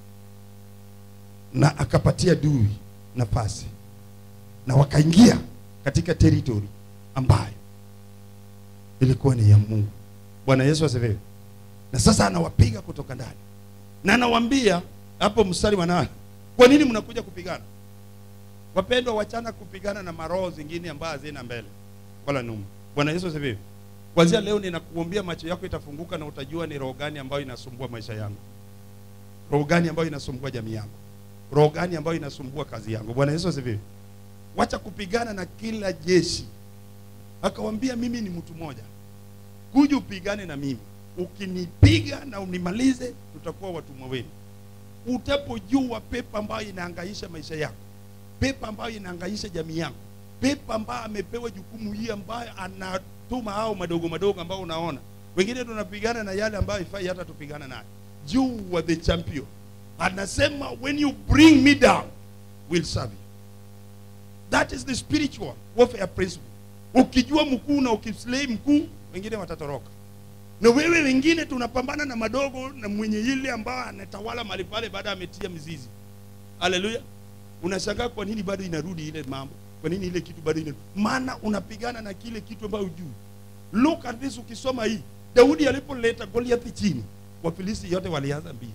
na akapatia dui nafasi na wakaingia katika teritori ambayo ilikuwa ni ya mungu bwana yesu asifiwe na sasa anawapiga kutoka ndani na anawaambia hapo mstari wa nane kwa nini mnakuja kupigana wapendwa wachana kupigana na maroho zingine ambazo hazina mbele wala nyuma bwana yesu asifiwe kwanzia leo ninakuombia macho yako itafunguka na utajua ni roho gani ambayo inasumbua maisha yangu roho gani ambayo inasumbua jamii yangu roho gani ambayo inasumbua kazi yangu bwana yesu asifiwe wacha kupigana na kila jeshi akawambia mimi ni mtu mmoja kuja upigane na mimi ukinipiga na unimalize tutakuwa watumwa wenu utapojua pepa ambayo inaangaisha maisha yako pepa ambayo inaangaisha jamii yako pepa ambayo amepewa jukumu hii ambayo anatuma hao madogo madogo ambao unaona wengine tunapigana na yale ambayo ifai hata tupigana naye you were the champion anasema when you bring me down will serve you that is the spiritual warfare principle ukijua mkuu na ukislay mkuu wengine watatoroka na wewe wengine tunapambana na madogo na mwenye ile ambayo anatawala mahali pale baada ametia mizizi haleluya unashangaa kwa nini bado inarudi ile mambo kwa nini ile kitu bado ina maana unapigana na kile kitu ambayo hujui look at this ukisoma hii daudi alipoleta goliathi chini wafilisti yote walianza mbio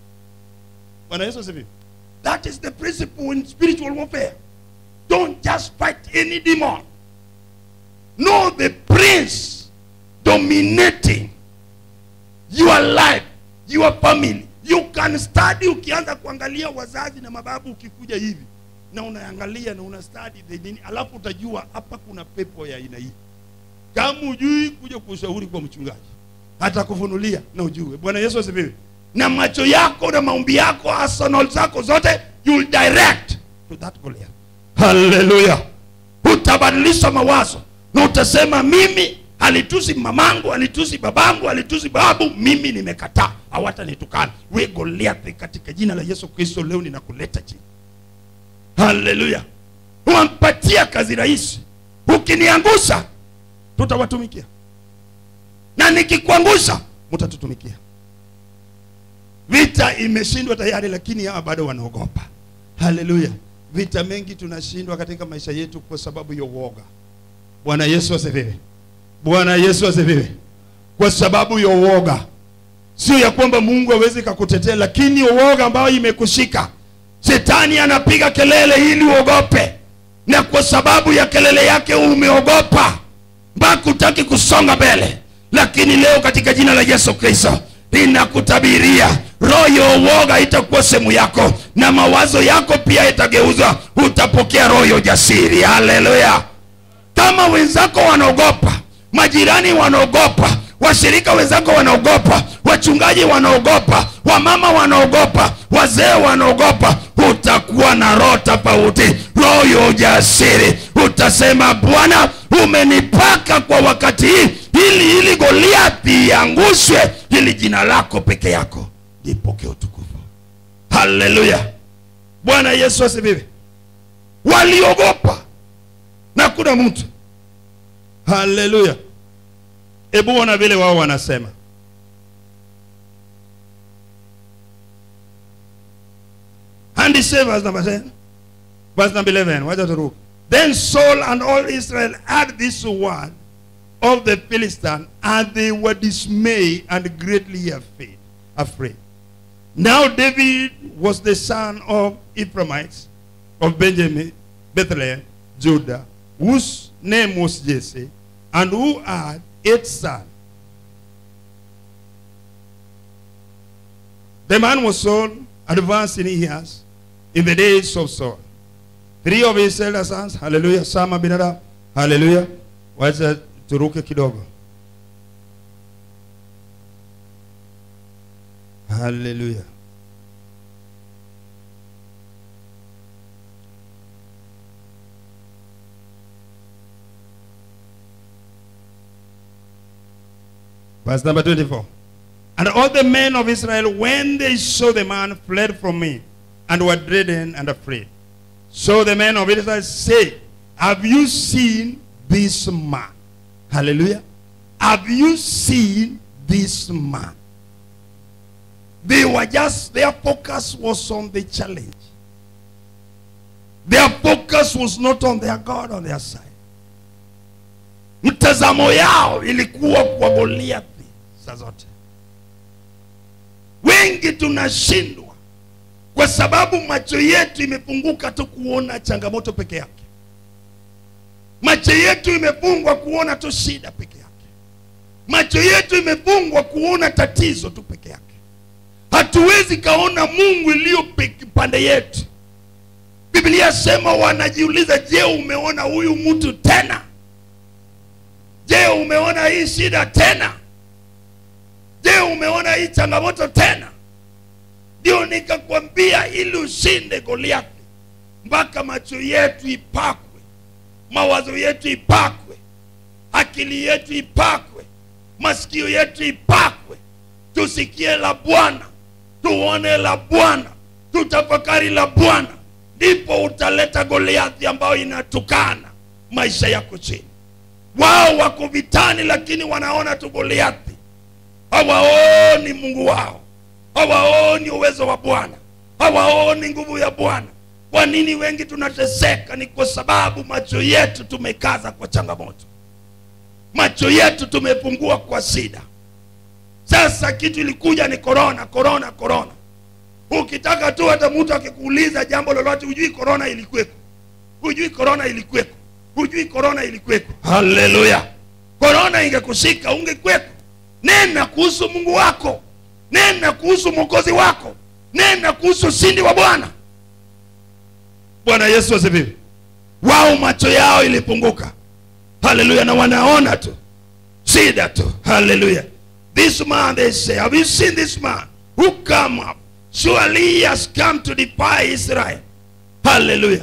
bwana yesu asifiwe that is the principle in spiritual warfare don't just fight any demon know the prince dominating your life your family you can study ukianza kuangalia wazazi na mababu ukikuja hivi na unaangalia na una study the nini alafu utajua hapa kuna pepo ya aina hii kama ujui kuja kushauri kwa mchungaji hata kufunulia na ujue bwana yesu asifiwe na macho yako na maombi yako arsenal zako zote you will direct to that Goliath haleluya utabadilisha mawazo na utasema mimi alitusi mamangu alitusi babangu alitusi babu mimi nimekataa hawatanitukana we goliathi katika jina la yesu kristo leo ninakuleta chini haleluya wampatia kazi rahisi ukiniangusha tutawatumikia na nikikuangusha mtatutumikia vita imeshindwa tayari lakini hawa bado wanaogopa haleluya vita mengi tunashindwa katika maisha yetu kwa sababu ya uoga bwana yesu asifiwe bwana yesu asifiwe kwa sababu ya uoga sio ya kwamba mungu hawezi kakutetea lakini uoga ambayo imekushika shetani anapiga kelele ili uogope na kwa sababu ya kelele yake umeogopa mpaka utaki kusonga mbele lakini leo katika jina la yesu kristo ninakutabiria roho ya uoga itakuwa sehemu yako na mawazo yako pia itageuzwa utapokea roho ya ujasiri haleluya kama wenzako wanaogopa majirani wanaogopa washirika wenzako wanaogopa wachungaji wanaogopa wamama wanaogopa wazee wanaogopa utakuwa na roho tofauti roho ya ujasiri utasema bwana umenipaka kwa wakati hii ili ili goliathi iangushwe ili jina lako peke yako lipokee utukufu haleluya bwana yesu asifiwe waliogopa na kuna mtu haleluya hebu ona vile wao wanasema and he said verse number 10 verse number 11 wacha turuke then saul and all israel heard this word of the philistine and they were dismayed and greatly afraid afraid now david was the son of ephraimites of benjamin bethlehem judah whose name was jesse and who had eight sons The man was Saul, advanced in years, in the days of Saul. Three of his elder sons, hallelujah, Sama bin Adab, hallelujah. Wacha turuke kidogo. Hallelujah. Verse number 24. And all the men of Israel, when they saw the man, fled from me, and were dreading and afraid. So the men of Israel said, Have you seen this man? Hallelujah. Have you seen this man? They were just, their focus was on the challenge. Their focus was not on their God on their side. Mtazamo yao ilikuwa kwa Goliathi saa zote. Wengi tunashindwa kwa sababu macho yetu imefunguka tu kuona changamoto peke yake. Macho yetu imefungwa kuona tu shida peke yake. Macho yetu imefungwa kuona tatizo tu peke yake. Hatuwezi kaona Mungu iliyo pe- pande yetu. Biblia sema wanajiuliza, je, umeona huyu mtu tena? Je, umeona hii shida tena? Je, umeona hii changamoto tena? Ndio nikakwambia ili ushinde Goliathi, mpaka macho yetu ipakwe, mawazo yetu ipakwe, akili yetu ipakwe, masikio yetu ipakwe, tusikie la Bwana, tuone la Bwana, tutafakari la Bwana, ndipo utaleta Goliathi ambayo inatukana maisha yako chini. Wao wako vitani, lakini wanaona tu Goliathi, hawaoni Mungu wao, hawaoni uwezo wa Bwana, hawaoni nguvu ya Bwana. Kwa nini wengi tunateseka? Ni kwa sababu macho yetu tumekaza kwa changamoto, macho yetu tumepungua kwa shida. Sasa kitu ilikuja ni korona, korona, korona. Ukitaka tu hata mtu akikuuliza jambo lolote, hujui korona ilikuweko, hujui korona ilikuweko, hujui korona ilikuweko. Haleluya! Korona ingekushika ungekweko. Nena kuhusu Mungu wako, nena kuhusu mwokozi wako, nena kuhusu ushindi wa Bwana. Bwana Yesu asifiwe. Wao macho yao ilipunguka, haleluya, na wanaona tu shida tu, haleluya. This man they say, have you seen this man who come up? Surely he has come to defy Israel. Hallelujah.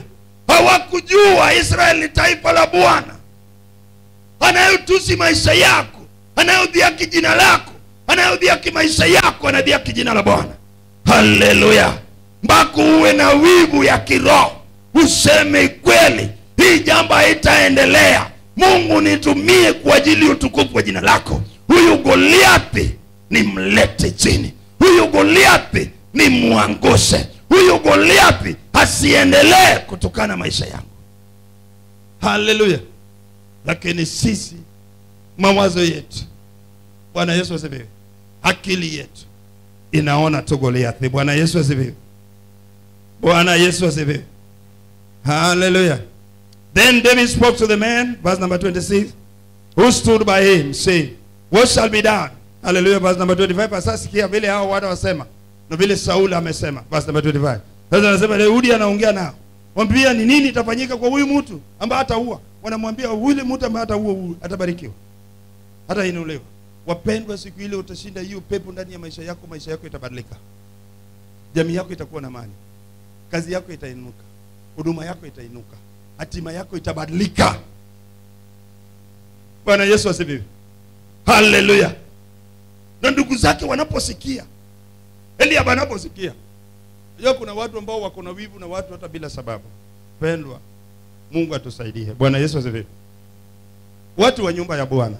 hawakujua israeli ni taifa la bwana anayotusi maisha yako anayodhiaki jina lako anayodhiaki maisha yako anadhiaki jina la bwana haleluya mpaka uwe na wivu ya kiroho useme kweli hii jambo haitaendelea mungu nitumie kwa ajili ya utukufu wa jina lako huyu goliathi nimlete chini huyu goliathi nimwangushe huyu goliathi asiendelee kutokana maisha yangu haleluya lakini sisi mawazo yetu bwana yesu asifiwe akili yetu inaona tu goliathi bwana yesu asifiwe bwana yesu asifiwe haleluya then david spoke to the man verse number 26 who stood by him saying what shall be done haleluya verse number 25 sasa sikia vile hao watu wasema na vile sauli amesema verse number 25 sasa anasema daudi anaongea nao mwambia ni nini itafanyika kwa huyu mtu ambaye ataua wanamwambia yule mtu ambaye ataua huyu atabarikiwa hatainuliwa wapendwa siku ile utashinda hiyo pepo ndani ya maisha yako maisha yako itabadilika jamii yako itakuwa na mali kazi yako itainuka huduma yako itainuka hatima yako itabadilika bwana yesu asifiwe haleluya na ndugu zake wanaposikia eliab anaposikia Unajua kuna watu ambao wako na wivu na watu hata bila sababu pendwa mungu atusaidie bwana yesu asifiwe watu wa nyumba ya bwana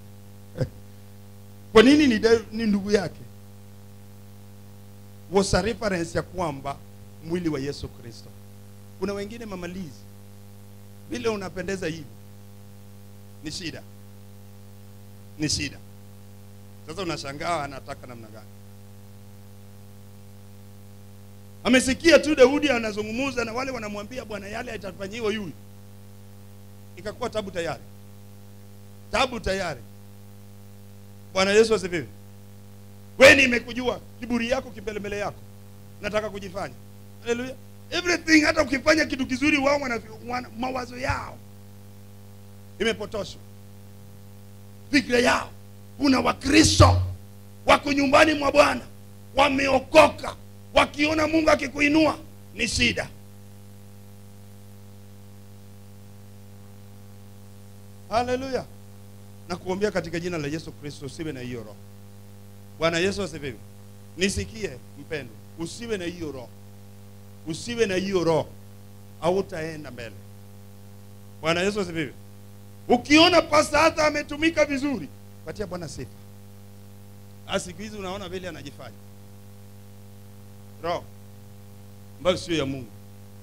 kwa nini ni, da- ni ndugu yake was a reference ya kwamba mwili wa yesu kristo kuna wengine mamalizi vile unapendeza hivi ni shida ni shida sasa unashangaa anataka namna gani amesikia tu daudi anazungumza na wale wanamwambia bwana yale atafanyiwa yule ikakuwa tabu tayari tabu tayari bwana yesu asifiwe we nimekujua kiburi yako kimbelembele yako nataka kujifanya haleluya everything hata ukifanya kitu kizuri wao wana, wana, mawazo yao imepotoshwa fikira yao kuna wakristo wako nyumbani mwa bwana wameokoka wakiona mungu akikuinua ni shida haleluya na kuombea katika jina la yesu kristo usiwe na hiyo roho bwana yesu asifiwe nisikie mpendo usiwe na hiyo roho usiwe na hiyo roho hautaenda mbele bwana yesu asifiwe ukiona pasta hata ametumika vizuri patia bwana sifa Ah, siku hizi unaona vile anajifanya roho ambayo sio ya mungu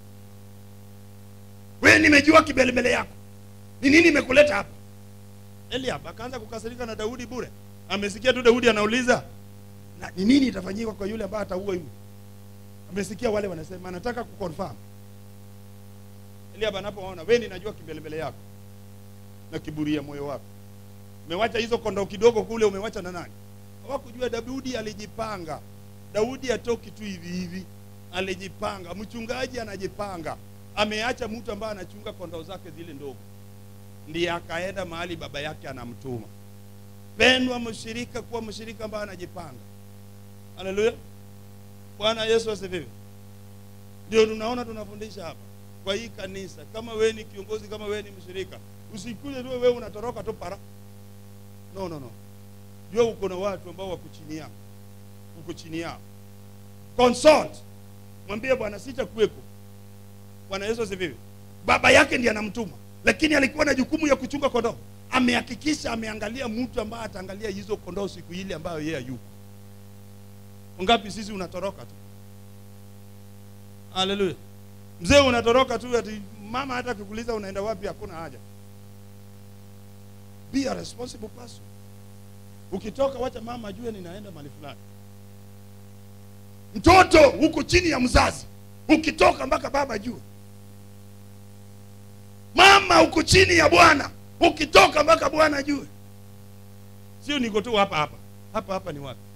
we nimejua kibelembele yako ni nini imekuleta hapa eliab akaanza kukasirika na daudi bure amesikia tu daudi anauliza na ni nini itafanyika kwa yule ambaye ataua yule amesikia wale wanasema anataka kuconfirm eliab anapoona we ninajua kimbelembele yako na kiburi ya moyo wako umewacha hizo kondoo kidogo kule umewacha na nani hawakujua daudi alijipanga daudi atoki tu hivi hivi alijipanga mchungaji anajipanga ameacha mtu ambaye anachunga kondoo zake zile ndogo ndiye akaenda mahali baba yake anamtuma pendwa mshirika kuwa mshirika ambaye anajipanga haleluya bwana yesu asifiwe ndio tunaona tunafundisha hapa kwa hii kanisa kama wewe ni kiongozi kama wewe ni mshirika usikuje tu wewe unatoroka tu para no no no jua uko na watu ambao wako chini yako uko chini yao consult mwambie bwana sitakuweko bwana yesu asifiwe baba yake ndiye anamtuma lakini alikuwa na jukumu ya kuchunga kondoo amehakikisha ameangalia mtu ambaye ataangalia hizo kondoo siku ile ambayo yeye yuko ngapi sisi unatoroka tu haleluya mzee unatoroka tu ati mama hata akikuuliza unaenda wapi hakuna haja be a responsible person ukitoka wacha mama ajue ninaenda mahali fulani mtoto huko chini ya mzazi ukitoka mpaka baba ajue mama uko chini ya bwana ukitoka mpaka bwana ajue sio niko tu hapa hapa hapa hapa ni wapi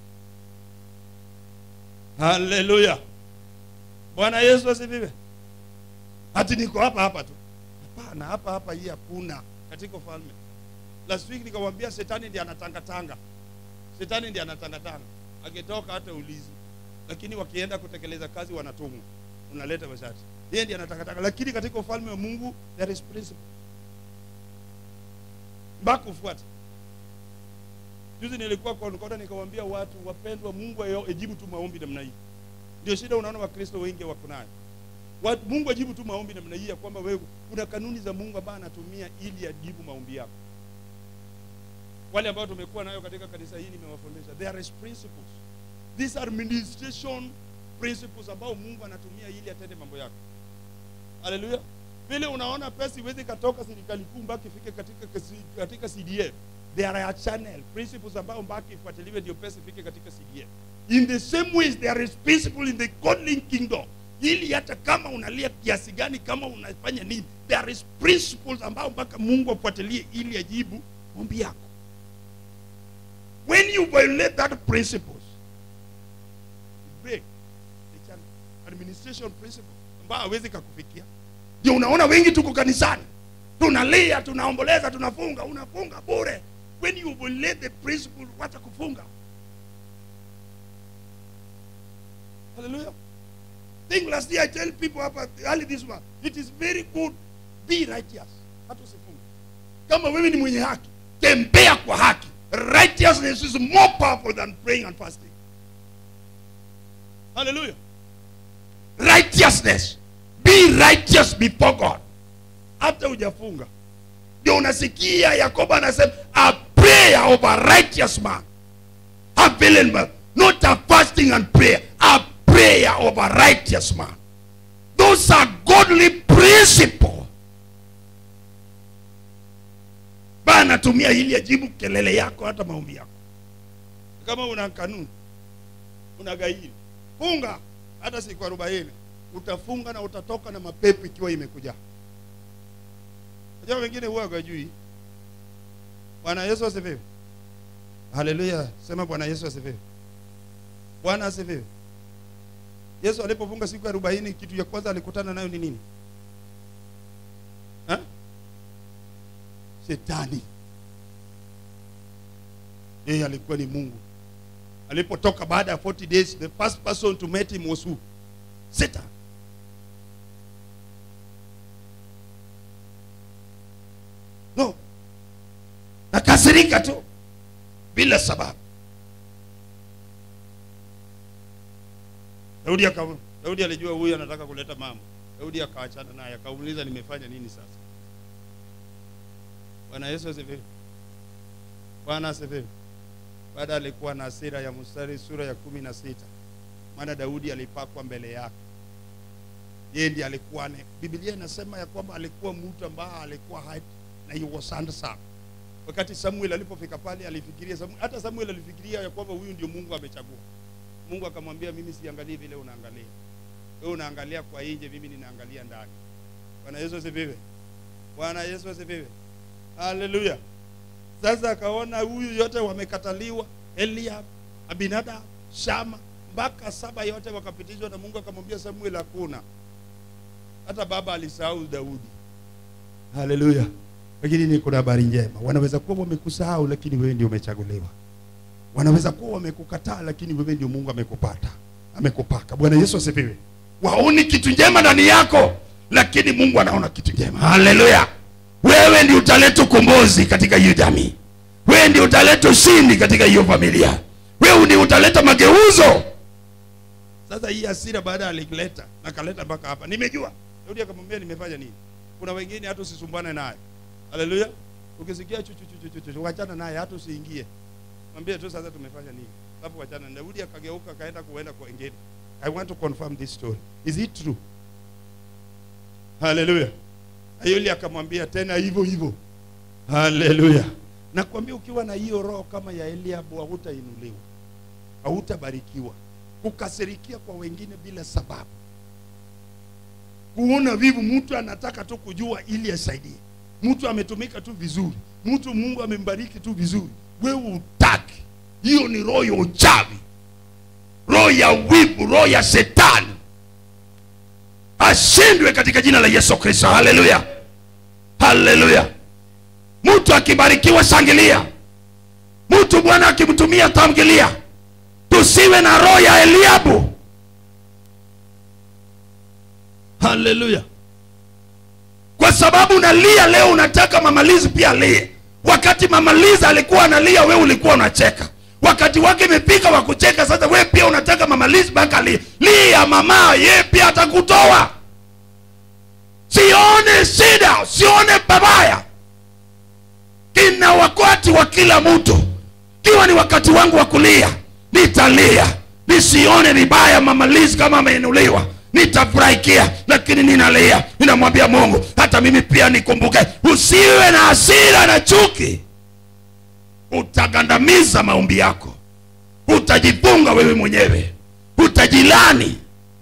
haleluya bwana yesu asifiwe hati niko hapa hapa tu hapana hapa hapa hii hakuna katika ufalme last week nikamwambia shetani ndiye anatangatanga shetani ndiye anatangatanga akitoka hata ulizi lakini wakienda kutekeleza kazi wanatumwa unaleta mashati yeye ndiye anatakataka lakini katika ufalme wa mungu there is principle mpaka ufuate juzi nilikuwa kwa Nkoda nikawaambia watu wapendwa mungu ayo- ajibu tu maombi namna hii ndio shida unaona wakristo wengi wako nayo watu mungu ajibu tu maombi namna hii ya kwamba wewe kuna kanuni za mungu ambayo anatumia ili ajibu maombi yako wale ambao tumekuwa nayo katika kanisa hii nimewafundisha there is principles these are administration principles ambao mungu anatumia ili atende mambo yake haleluya vile unaona pesa iwezi katoka serikali kuu mpaka ifike katika, kasi- katika cdf there are channel principles ambao mpaka ifuatiliwe ndio pesa ifike katika cdf in the same ways there is principle in the godly kingdom ili hata kama unalia kiasi gani kama unafanya nini there is principles ambao mpaka mungu afuatilie ili ajibu ombi yako when you violate that principles you break the channel. administration principle ambayo hawezi kakufikia ndio unaona wengi tuko kanisani tunalia tunaomboleza tunafunga unafunga bure when you violate the principle wacha kufunga hallelujah think last year i tell people hapa early this one it is very good be righteous hata usifunge kama wewe ni mwenye haki tembea kwa haki righteousness is more powerful than praying and fasting hallelujah righteousness be righteous before god hata hujafunga ndio unasikia yakobo anasema a prayer of a righteous man available not a fasting and prayer a prayer of a righteous man those are godly principle bana anatumia ili ajibu kelele yako hata maombi yako kama una kanuni una gairi funga hata siku arobaini utafunga na utatoka na mapepo ikiwa imekuja Unajua wengine huwa hawajui. Bwana Yesu asifiwe. Haleluya. Sema Bwana Yesu asifiwe. Bwana asifiwe. Yesu alipofunga siku ya 40 kitu ya kwanza alikutana nayo ni nini? Ha? Shetani. Yeye alikuwa ni Mungu. Alipotoka baada ya 40 days, the first person to meet him was who? Satan. No. Nakasirika tu bila sababu. Daudi aka Daudi alijua huyu anataka kuleta mambo. Daudi akaachana naye akauliza nimefanya nini sasa? Bwana Yesu asifiwe. Bwana asifiwe. Baada alikuwa na hasira ya mstari sura ya kumi na sita maana Daudi alipakwa mbele yake. Yeye ndiye alikuwa ne. Biblia inasema ya kwamba alikuwa mtu ambaye alikuwa high na he was handsome. Wakati Samuel alipofika pale alifikiria Samuel, hata Samuel alifikiria ya kwamba huyu ndio Mungu amechagua. Mungu akamwambia mimi siangalii vile unaangalia. Wewe unaangalia kwa nje, mimi ninaangalia ndani. Bwana Yesu asifiwe. Bwana Yesu asifiwe. Haleluya. Sasa akaona huyu yote wamekataliwa, Eliab, Abinadab, Shama, mpaka saba yote wakapitishwa na Mungu akamwambia Samuel hakuna. Hata baba alisahau Daudi. Haleluya. Lakini ni kuna habari njema. Wanaweza kuwa wamekusahau lakini wewe ndio umechaguliwa. Wanaweza kuwa wamekukataa lakini wewe ndio Mungu amekupata. Amekupaka. Bwana Yesu asifiwe. Waoni kitu njema ndani yako lakini Mungu anaona kitu njema. Haleluya. Wewe ndio utaleta ukombozi katika hiyo jamii. Wewe ndio utaleta ushindi katika hiyo familia. Wewe ndio utaleta mageuzo. Sasa hii hasira baada alileta na kaleta mpaka hapa. Nimejua. Daudi akamwambia nimefanya nini? Kuna wengine hata usisumbane naye. Haleluya. Ukisikia chuchu chuchu chuchu, chuchu wachana naye hata usiingie. Mwambie tu sasa tumefanya nini? Alafu wachana. Daudi akageuka akaenda kuenda kwa wengine. I want to confirm this story. Is it true? Haleluya. Na yule akamwambia tena hivyo hivyo. Haleluya. Nakwambia ukiwa na hiyo roho kama ya Eliabu hautainuliwa. Hautabarikiwa. Kukasirikia kwa wengine bila sababu. Kuona vivu mtu anataka tu kujua ili asaidie. Mtu ametumika tu vizuri. Mtu Mungu amembariki tu vizuri. Wewe utaki. Hiyo ni roho ya uchawi. Roho ya wivu, roho ya shetani ashindwe katika jina la Yesu Kristo. Haleluya, haleluya. Mtu akibarikiwa shangilia, mtu Bwana akimtumia tamgilia. Tusiwe na roho ya Eliabu. haleluya kwa sababu unalia leo unataka mamalizi pia alie wakati mamalizi alikuwa analia we ulikuwa unacheka wakati wake imefika wa kucheka sasa we pia unataka mamalizi mpaka alie lia mama ye pia atakutoa sione shida sione babaya kina wakati wa kila mtu kiwa ni wakati wangu wa kulia nitalia nisione vibaya mamalizi kama ameinuliwa nitafurahikia lakini ninalia ninamwambia mungu hata mimi pia nikumbuke usiwe na hasira na chuki utagandamiza maombi yako utajifunga wewe mwenyewe utajilani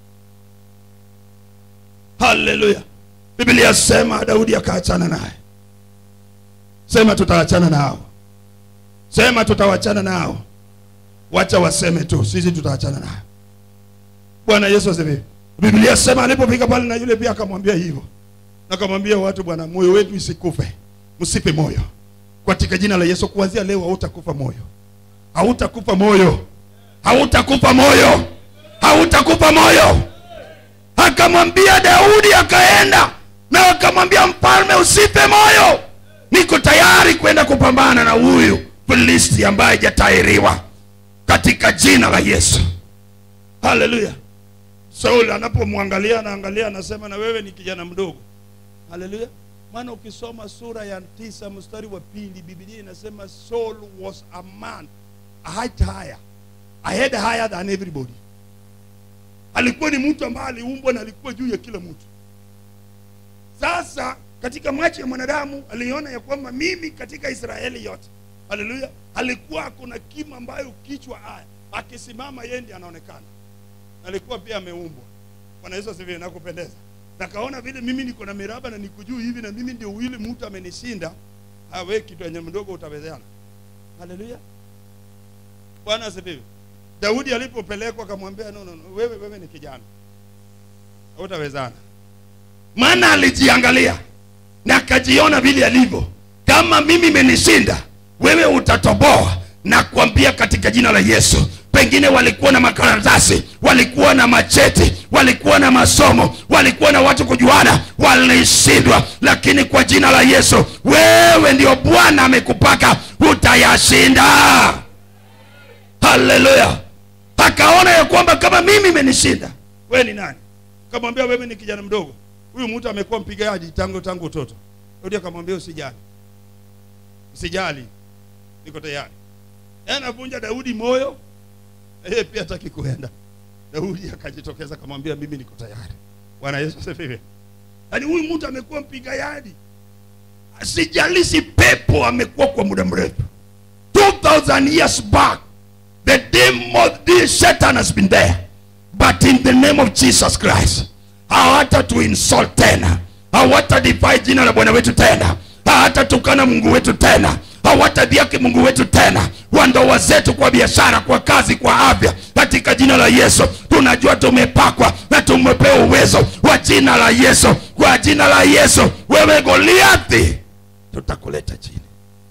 haleluya biblia sema daudi akaachana naye sema tutaachana nao sema tutawachana nao wacha waseme tu sisi tutaachana nao bwana yesu asifiwe biblia sema alipofika pale na yule pia akamwambia hivyo akamwambia watu bwana moyo wetu isikufe msipe moyo katika jina la yesu kuanzia leo hautakufa moyo hautakufa moyo hautakufa moyo hautakufa moyo akamwambia daudi akaenda na akamwambia mfalme usife moyo niko tayari kwenda kupambana na huyu filisti ambaye hajatairiwa katika jina la yesu haleluya saul anapomwangalia anaangalia anasema na wewe ni kijana mdogo haleluya maana ukisoma sura ya tisa mstari wa pili biblia inasema saul was a man a height higher a head higher than everybody alikuwa ni mtu ambaye aliumbwa na alikuwa juu ya kila mtu sasa katika macho ya mwanadamu aliona ya kwamba mimi katika israeli yote haleluya alikuwa akona kima ambayo kichwa aya akisimama yeye ndiye anaonekana alikuwa pia ameumbwa bwana yesu asifiwe nakupendeza nakaona vile mimi niko na miraba na niko juu hivi na mimi ndio yule mtu amenishinda awe kitu yenye mdogo utawezana haleluya bwana asifiwe daudi alipopelekwa akamwambia no, no, no, wewe wewe ni kijana hautawezana maana alijiangalia na akajiona vile alivyo kama mimi imenishinda wewe utatoboa na kuambia katika jina la yesu pengine walikuwa na makaratasi walikuwa na macheti walikuwa na masomo walikuwa na watu kujuana walishindwa lakini kwa jina la yesu wewe ndio bwana amekupaka utayashinda haleluya akaona ya kwamba kama mimi imenishinda wewe ni nani kamwambia wewe ni kijana mdogo huyu mtu amekuwa mpigaji tangu tangu utoto Daudi akamwambia usijali usijali niko tayari Yeye anavunja daudi moyo na yeye pia hataki kuenda daudi akajitokeza akamwambia mimi niko tayari bwana yesu asifiwe yaani huyu mtu amekuwa mpigaji sijalishi pepo amekuwa kwa muda mrefu 2000 years back the demon the satan has been there but in the name of jesus christ hawata tu insult tena hawata defy jina la bwana wetu tena hawatatukana mungu wetu tena hawatadhiaki mungu wetu tena wa ndoa zetu kwa biashara kwa kazi kwa afya katika jina la yesu tunajua tumepakwa na tumepewa uwezo wa jina la yesu kwa jina la yesu wewe goliathi tutakuleta chini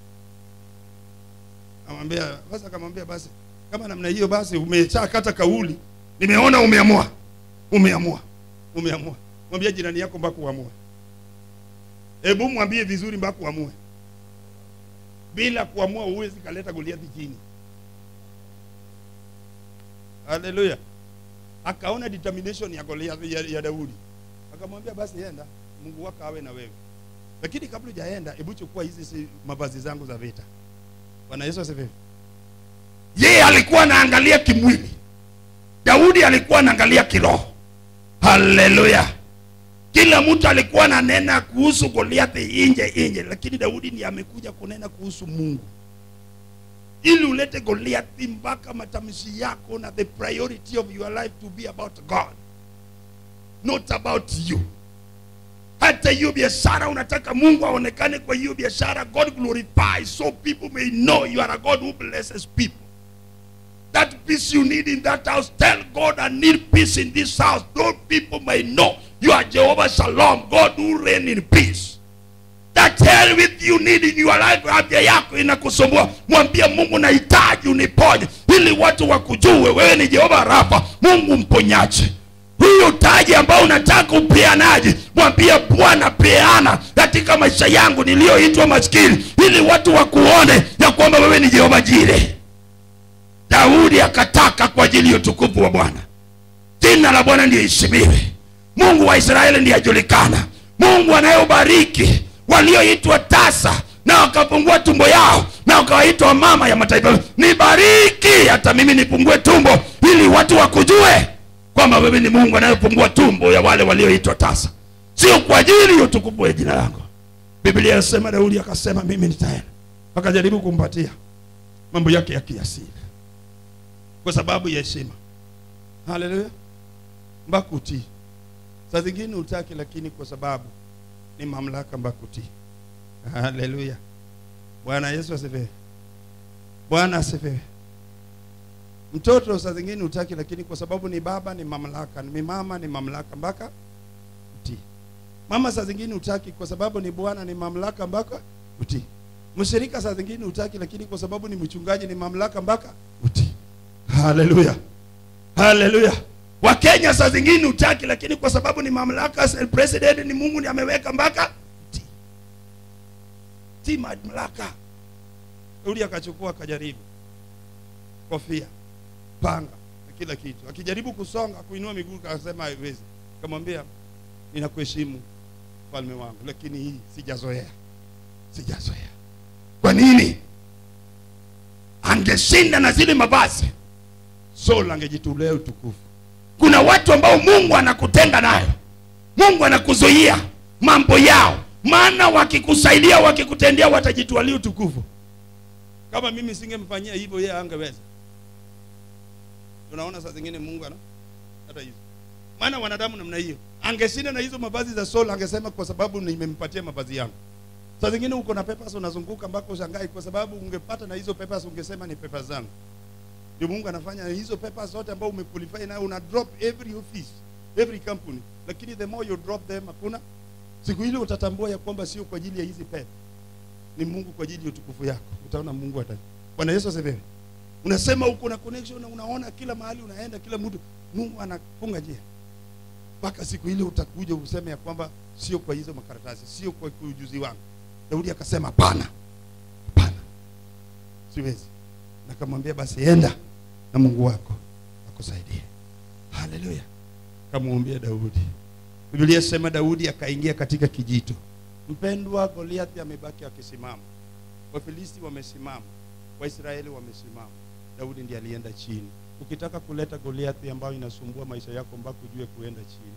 amwambia basi akamwambia basi kama namna hiyo basi umeshakata kauli nimeona umeamua umeamua umeamua mwambie jirani yako mpaka uamue hebu mwambie vizuri mpaka uamue bila kuamua huwezi kaleta goliathi chini haleluya akaona determination ya goliathi ya, ya daudi akamwambia basi enda mungu wako awe na wewe lakini kabla hujaenda hebu chukua hizi si mavazi zangu za vita bwana yesu asifiwe yeye alikuwa anaangalia kimwili daudi alikuwa anaangalia kiroho haleluya kila mtu alikuwa ananena kuhusu goliathi inje inje lakini daudi ni amekuja kunena kuhusu mungu ili ulete goliathi mpaka matamshi yako na the priority of your life to be about god not about you hata hiyo biashara unataka mungu aonekane kwa hiyo biashara god glorify so people may know you are a god who blesses people that peace you need in that house tell god i need peace in this house those people may know you are jehovah shalom god who reign in peace that hell with you need in your life afya yako inakusumbua mwambie mungu nahitaji uniponye ili watu wakujue wewe ni jehova rafa mungu mponyaji huyu taji ambao unataka upeanaji mwambie bwana peana katika maisha yangu niliyoitwa maskini ili watu wakuone ya kwamba wewe ni jehova jire daudi akataka kwa ajili ya utukufu wa bwana jina la bwana liheshimiwe mungu wa israeli ndiye ajulikana mungu anayebariki walioitwa tasa na wakafungua tumbo yao na wakawaitwa mama ya mataifa nibariki hata mimi nipungue tumbo ili watu wakujue kwamba wewe ni mungu anayefungua tumbo ya wale walioitwa tasa sio kwa ajili ya utukufu wa jina langu biblia inasema daudi akasema mimi nitaenda akajaribu kumpatia mambo yake ya kiasili kwa sababu ya heshima haleluya mpaka utii saa zingine utaki lakini kwa sababu ni mamlaka mpaka utii haleluya bwana yesu asifiwe bwana asifiwe mtoto saa zingine utaki lakini kwa sababu ni baba ni mamlaka ni mama ni mamlaka mpaka utii mama saa zingine utaki kwa sababu ni bwana ni mamlaka mpaka utii mshirika saa zingine utaki lakini kwa sababu ni mchungaji ni mamlaka mpaka utii haleluya haleluya wakenya saa zingine utaki lakini kwa sababu ni mamlaka president ni mungu ni ameweka mpaka utii ti mamlaka uli akachukua akajaribu kofia panga na kila kitu akijaribu kusonga kuinua miguu akasema haiwezi kamwambia ninakuheshimu mfalme wangu lakini hii sijazoea sijazoea kwa nini angeshinda na zile mavazi Saul angejitolea utukufu kuna watu ambao mungu anakutenga nayo mungu anakuzuia mambo yao maana wakikusaidia wakikutendea watajitwalia utukufu kama mimi singemfanyia hivyo yeye angeweza unaona saa zingine mungu ana hata hizo maana wanadamu namna hiyo angeshinda na hizo mavazi za Saul angesema kwa sababu nimempatia mavazi yangu saa zingine uko na papers unazunguka mpaka ushangai kwa sababu ungepata na hizo papers ungesema ni papers zangu ndio mungu anafanya hizo papers zote ambao umequalify nayo una drop every office every company lakini the more you drop them hakuna siku ile utatambua ya kwamba sio kwa ajili ya hizi pepe ni mungu kwa ajili ya utukufu yako utaona mungu ata bwana yesu asifiwe unasema uko na connection na unaona kila mahali unaenda kila mtu mungu anafunga njia mpaka siku ile utakuja useme ya kwamba sio kwa hizo makaratasi sio kwa ujuzi wangu daudi akasema hapana hapana siwezi nakamwambia basi enda na mungu wako akusaidie haleluya kamwambia daudi biblia sema daudi akaingia katika kijito mpendwa goliathi amebaki akisimama wafilisti wamesimama waisraeli wamesimama daudi ndiye alienda chini ukitaka kuleta goliathi ambayo inasumbua maisha yako mpaka ujue kuenda chini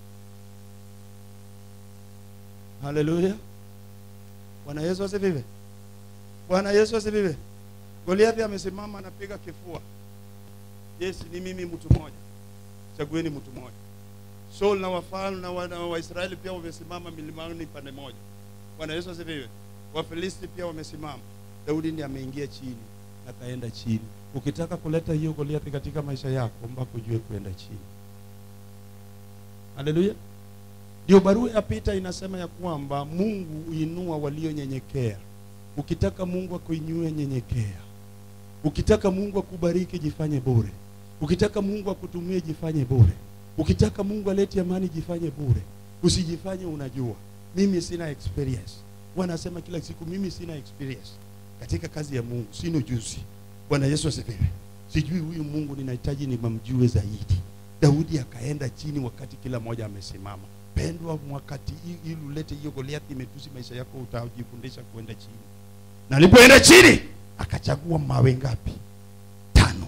haleluya bwana yesu asifiwe bwana yesu asifiwe goliathi amesimama anapiga kifua yes ni mimi mtu mmoja chagueni mtu mmoja Saul na wafalme na wana- waisraeli pia wamesimama milimani pande moja bwana yesu asifiwe wafilisti pia wamesimama daudi ndiye ameingia chini akaenda chini ukitaka kuleta hiyo goliathi katika maisha yako mpaka ujue kuenda chini haleluya ndio barua ya pita inasema ya kwamba mungu huinua walionyenyekea ukitaka mungu akuinue nyenyekea ukitaka mungu akubariki jifanye bure ukitaka mungu akutumie jifanye bure ukitaka mungu alete amani jifanye bure usijifanye unajua mimi sina experience wanasema kila siku mimi sina experience katika kazi ya mungu sina ujuzi bwana yesu asifiwe sijui huyu mungu ninahitaji nimamjue zaidi daudi akaenda chini wakati kila mmoja amesimama pendwa wakati hii- ili ulete hiyo goliathi imetusi maisha yako utajifundisha kuenda chini na alipoenda chini akachagua mawe ngapi tano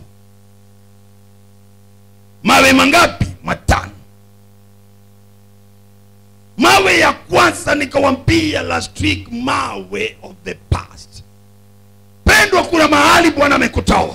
mawe mangapi matano mawe ya kwanza nikawambia last week mawe of the past pendwa kuna mahali bwana amekutoa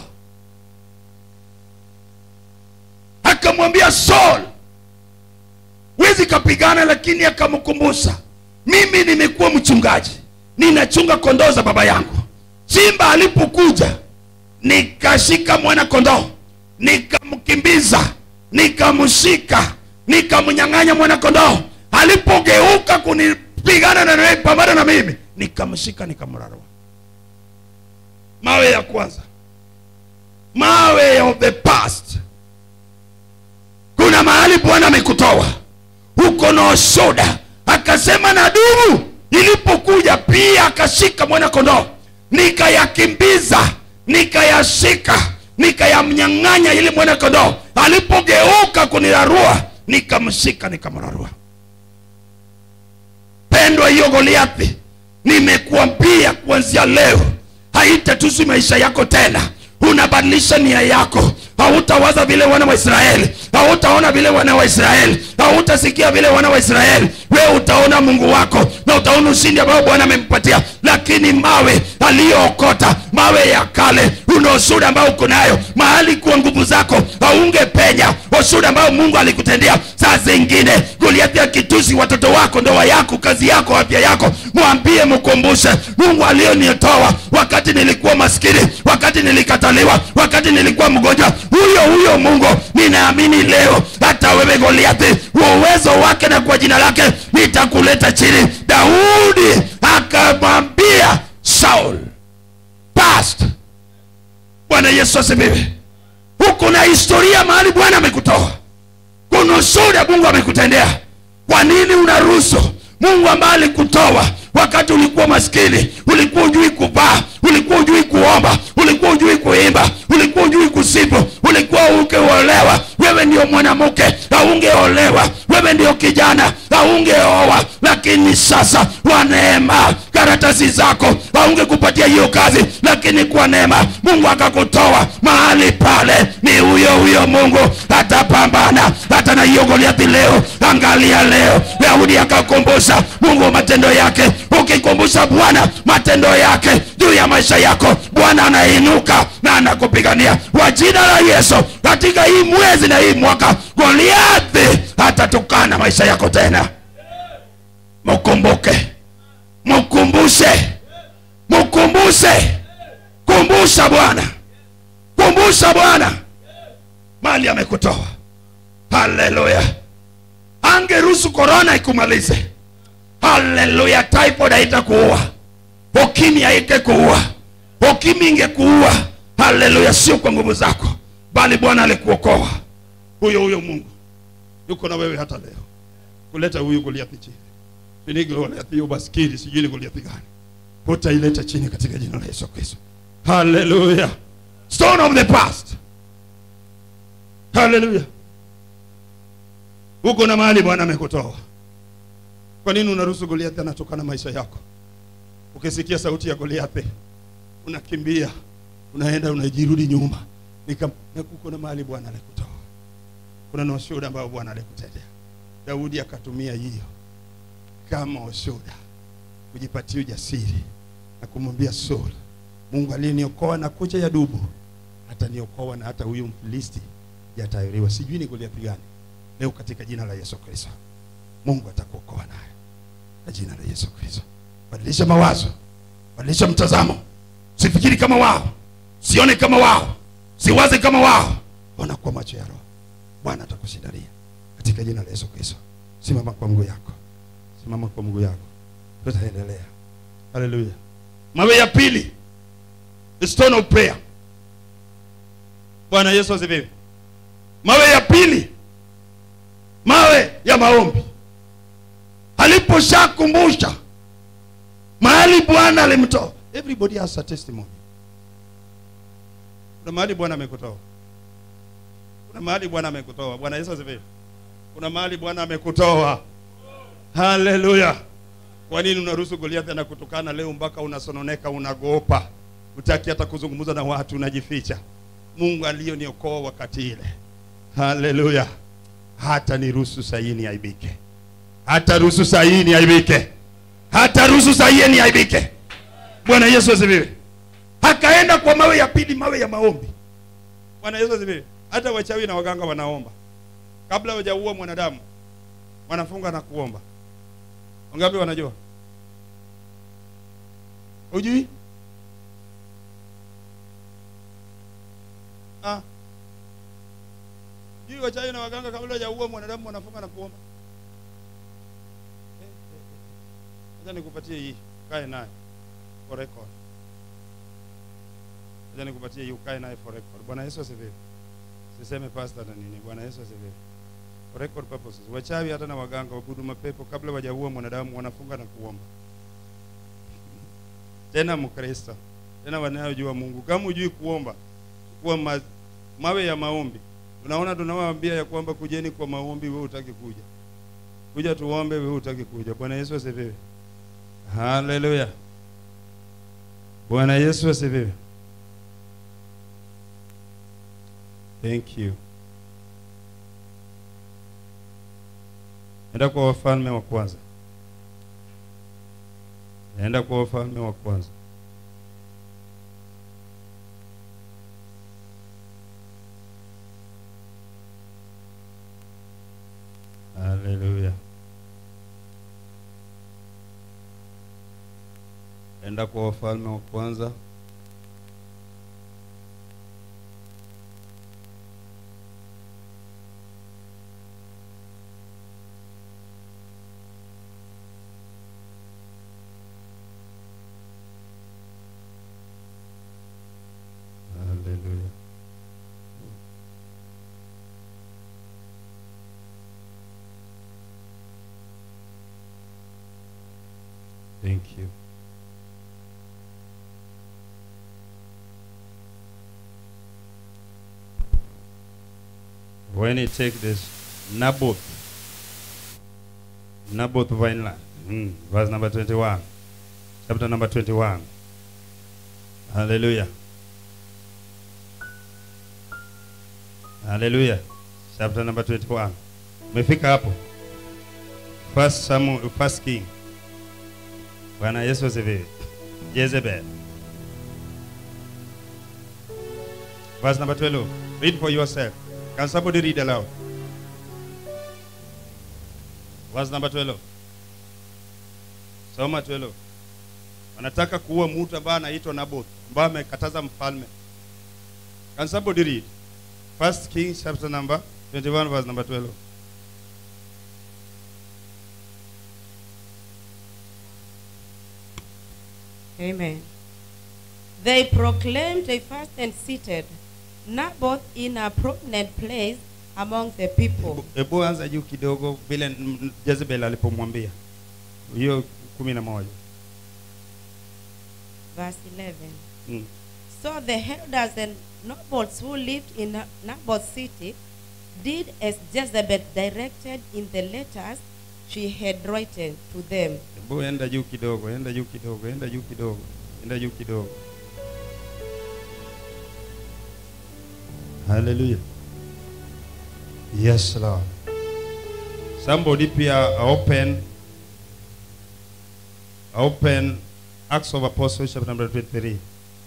akamwambia saul wezi kapigana lakini akamkumbusha mimi nimekuwa mchungaji ninachunga kondoo za baba yangu simba alipokuja nikashika mwana kondoo nikamkimbiza nikamshika nikamnyang'anya mwana kondoo alipogeuka kunipigana na naye pambana na mimi nikamshika nikamrarua mawe ya kwanza mawe of the past kuna kuna mahali bwana amekutoa huko na ushuda akasema na dumu ilipokuja pia akashika mwana kondoo nikayakimbiza nikayashika nikayamnyang'anya ili mwana kondoo alipogeuka kunirarua nikamshika nikamrarua pendwa hiyo goliathi nimekuambia kuanzia leo haitatusi maisha yako tena unabadilisha nia yako hautawaza vile wana wa israeli hautaona vile wana wa israeli hautasikia vile wana wa israeli wewe utaona mungu wako na utaona ushindi ambao bwana amempatia lakini mawe aliyookota mawe ya kale una ushuda ambao uko nayo mahali kuwa nguvu zako haungepenya ushuda ambao mungu alikutendea saa zingine goliathi akitusi watoto wako ndoa yako kazi yako afya yako mwambie mkumbushe mungu aliyonitoa wakati nilikuwa maskini wakati nilikataliwa wakati nilikuwa mgonjwa huyo huyo mungu ninaamini leo hata wewe goliathi kwa uwezo wake na kwa jina lake nitakuleta chini daudi akamwambia saul past bwana yesu asifiwe huku na historia mahali bwana amekutoa kuna ushuhuda mungu amekutendea kwa nini unaruhusu mungu ambaye alikutoa wakati ulikuwa maskini ulikuwa ujui kuvaa ulikuwa ujui kuomba ulikuwa ujui kuimba ulikuwa ujui kusifu ulikuwa ukeolewa wewe ndio mwanamke haungeolewa wewe ndio kijana haungeoa lakini sasa kwa neema karatasi zako haungekupatia hiyo kazi lakini kwa neema mungu akakutoa mahali pale ni huyo huyo mungu atapambana hata na hiyo goliathi leo angalia leo daudi akakumbusha mungu matendo yake ukikumbusha bwana matendo yake juu ya maisha yako bwana anainuka na anakupigania kwa jina la yesu katika hii mwezi na hii mwaka goliathi hatatukana maisha yako tena mkumbuke mkumbushe mkumbushe kumbusha bwana kumbusha bwana mali amekutoa haleluya angeruhusu korona ikumalize haleluya typhoid haitakuua ukimi haingekuua ukimi ingekuua haleluya sio kwa nguvu zako bali bwana alikuokoa huyo huyo mungu yuko na wewe hata leo kuleta huyu goliathi chini ni goliathi hiyo baskili sijui ni goliathi gani utaileta chini katika jina la yesu kristo haleluya stone of the past haleluya huko na mahali bwana amekutoa kwa nini unaruhusu goliathi anatokana maisha yako ukisikia sauti ya goliathi unakimbia unaenda unajirudi nyuma Nika- na kuko na mahali bwana alikutoa kuna na ushuhuda ambao bwana alikutendea daudi akatumia hiyo kama ushuhuda kujipatia ujasiri na kumwambia saul mungu aliyeniokoa na kucha ya dubu ataniokoa na hata huyu mfilisti jatayuriwa sijui ni goliathi gani leo katika jina la yesu kristo mungu atakuokoa naye kwa jina la yesu kristo badilisha mawazo badilisha mtazamo sifikiri kama wao sione kama wao siwaze kama wao ona kwa macho ya roho bwana atakushindalia katika jina la yesu kristo simama kwa mguu yako simama kwa mguu yako tutaendelea haleluya mawe ya pili the stone of prayer bwana yesu asifiwe mawe ya pili mawe ya maombi aliposhakumbusha mahali bwana alimtoa everybody has a testimony kuna mahali bwana amekutoa kuna mahali bwana amekutoa bwana yesu asifiwe kuna mahali bwana amekutoa haleluya kwa nini unaruhusu goliathi anakutukana leo mpaka unasononeka unagopa utaki hata kuzungumza na watu unajificha mungu aliyoniokoa wakati ile haleluya hata niruhusu sahii niaibike hata ruhusu sahii niaibike hata ruhusu sahii niaibike bwana yesu asifiwe akaenda kwa mawe ya pili mawe ya maombi bwana yesu asifiwe hata wachawi na waganga wanaomba kabla wajaua mwanadamu wanafunga na kuomba wangapi wanajua hujui ah. jui wachawi na waganga kabla wajaua mwanadamu wanafunga na kuomba Eh, eh, eh. acha nikupatie hii kae naye for record acha nikupatie hii ukae naye for record bwana yesu asifiwe siseme pastor na nini bwana yesu asifiwe For record purposes. Wachawi hata na waganga wabudu mapepo kabla wajaua mwanadamu wanafunga na kuomba. Tena Mkristo, tena wanayojua Mungu. Kama hujui kuomba, kuwa ma, mawe ya maombi. Unaona tunawaambia ya kwamba kujeni kwa maombi, wewe utaki kuja. Kuja tuombe, wewe utaki kuja. Bwana Yesu asifiwe. Haleluya. Bwana Yesu asifiwe. Thank you. Enda kwa wafalme wa kwanza. Enda kwa wafalme wa kwanza. Haleluya. Enda kwa wafalme wa kwanza. Haleluya. Thank you. When you take this Naboth, Naboth Vineland, mm, verse number 21, chapter number 21. Hallelujah. Hallelujah. Chapter number 21. Umefika hapo. First Samuel, first King. Bwana Yesu asifiwe. Jezebel. Verse number 12. Read for yourself. Can somebody read aloud? Verse number 12. Soma 12. Wanataka kuua mtu ambaye anaitwa Naboth, ambaye amekataza mfalme. Can somebody read? First Kings chapter number 21 verse number 12. Amen. They proclaimed a fast and seated Naboth in a prominent place among the people. Hebu anza juu kidogo vile mm, mm, Jezebel alipomwambia. Hiyo kumi na moja. Verse 11. Mm. So the elders and nobles who lived in Na- Naboth's city did as Jezebel directed in the letters she had written to them. Hebu enda juu kidogo, enda juu kidogo, enda juu kidogo, enda juu kidogo. Hallelujah. Yes, Lord. Somebody pia open open Acts of Apostles chapter number 23.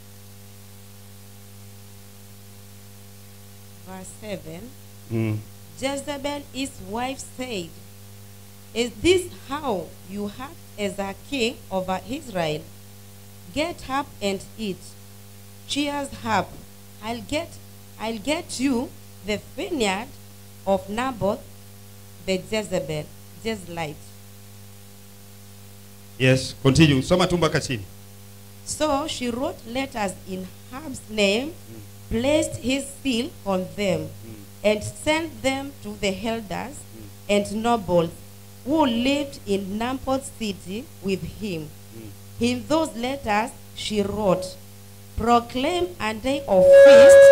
Verse 7. Mm. Jezebel, his wife, said, Is this how you act as a king over Israel? Get up and eat. Cheers up. I'll get I'll get you the vineyard of Naboth the Jezebel, Jezreelite. Yes, continue. Soma tu mpaka chini. So she wrote letters in Hab's name, placed his seal on them, and sent them to the elders and nobles who lived in Naboth's city with him. In those letters she wrote, Proclaim a day of feast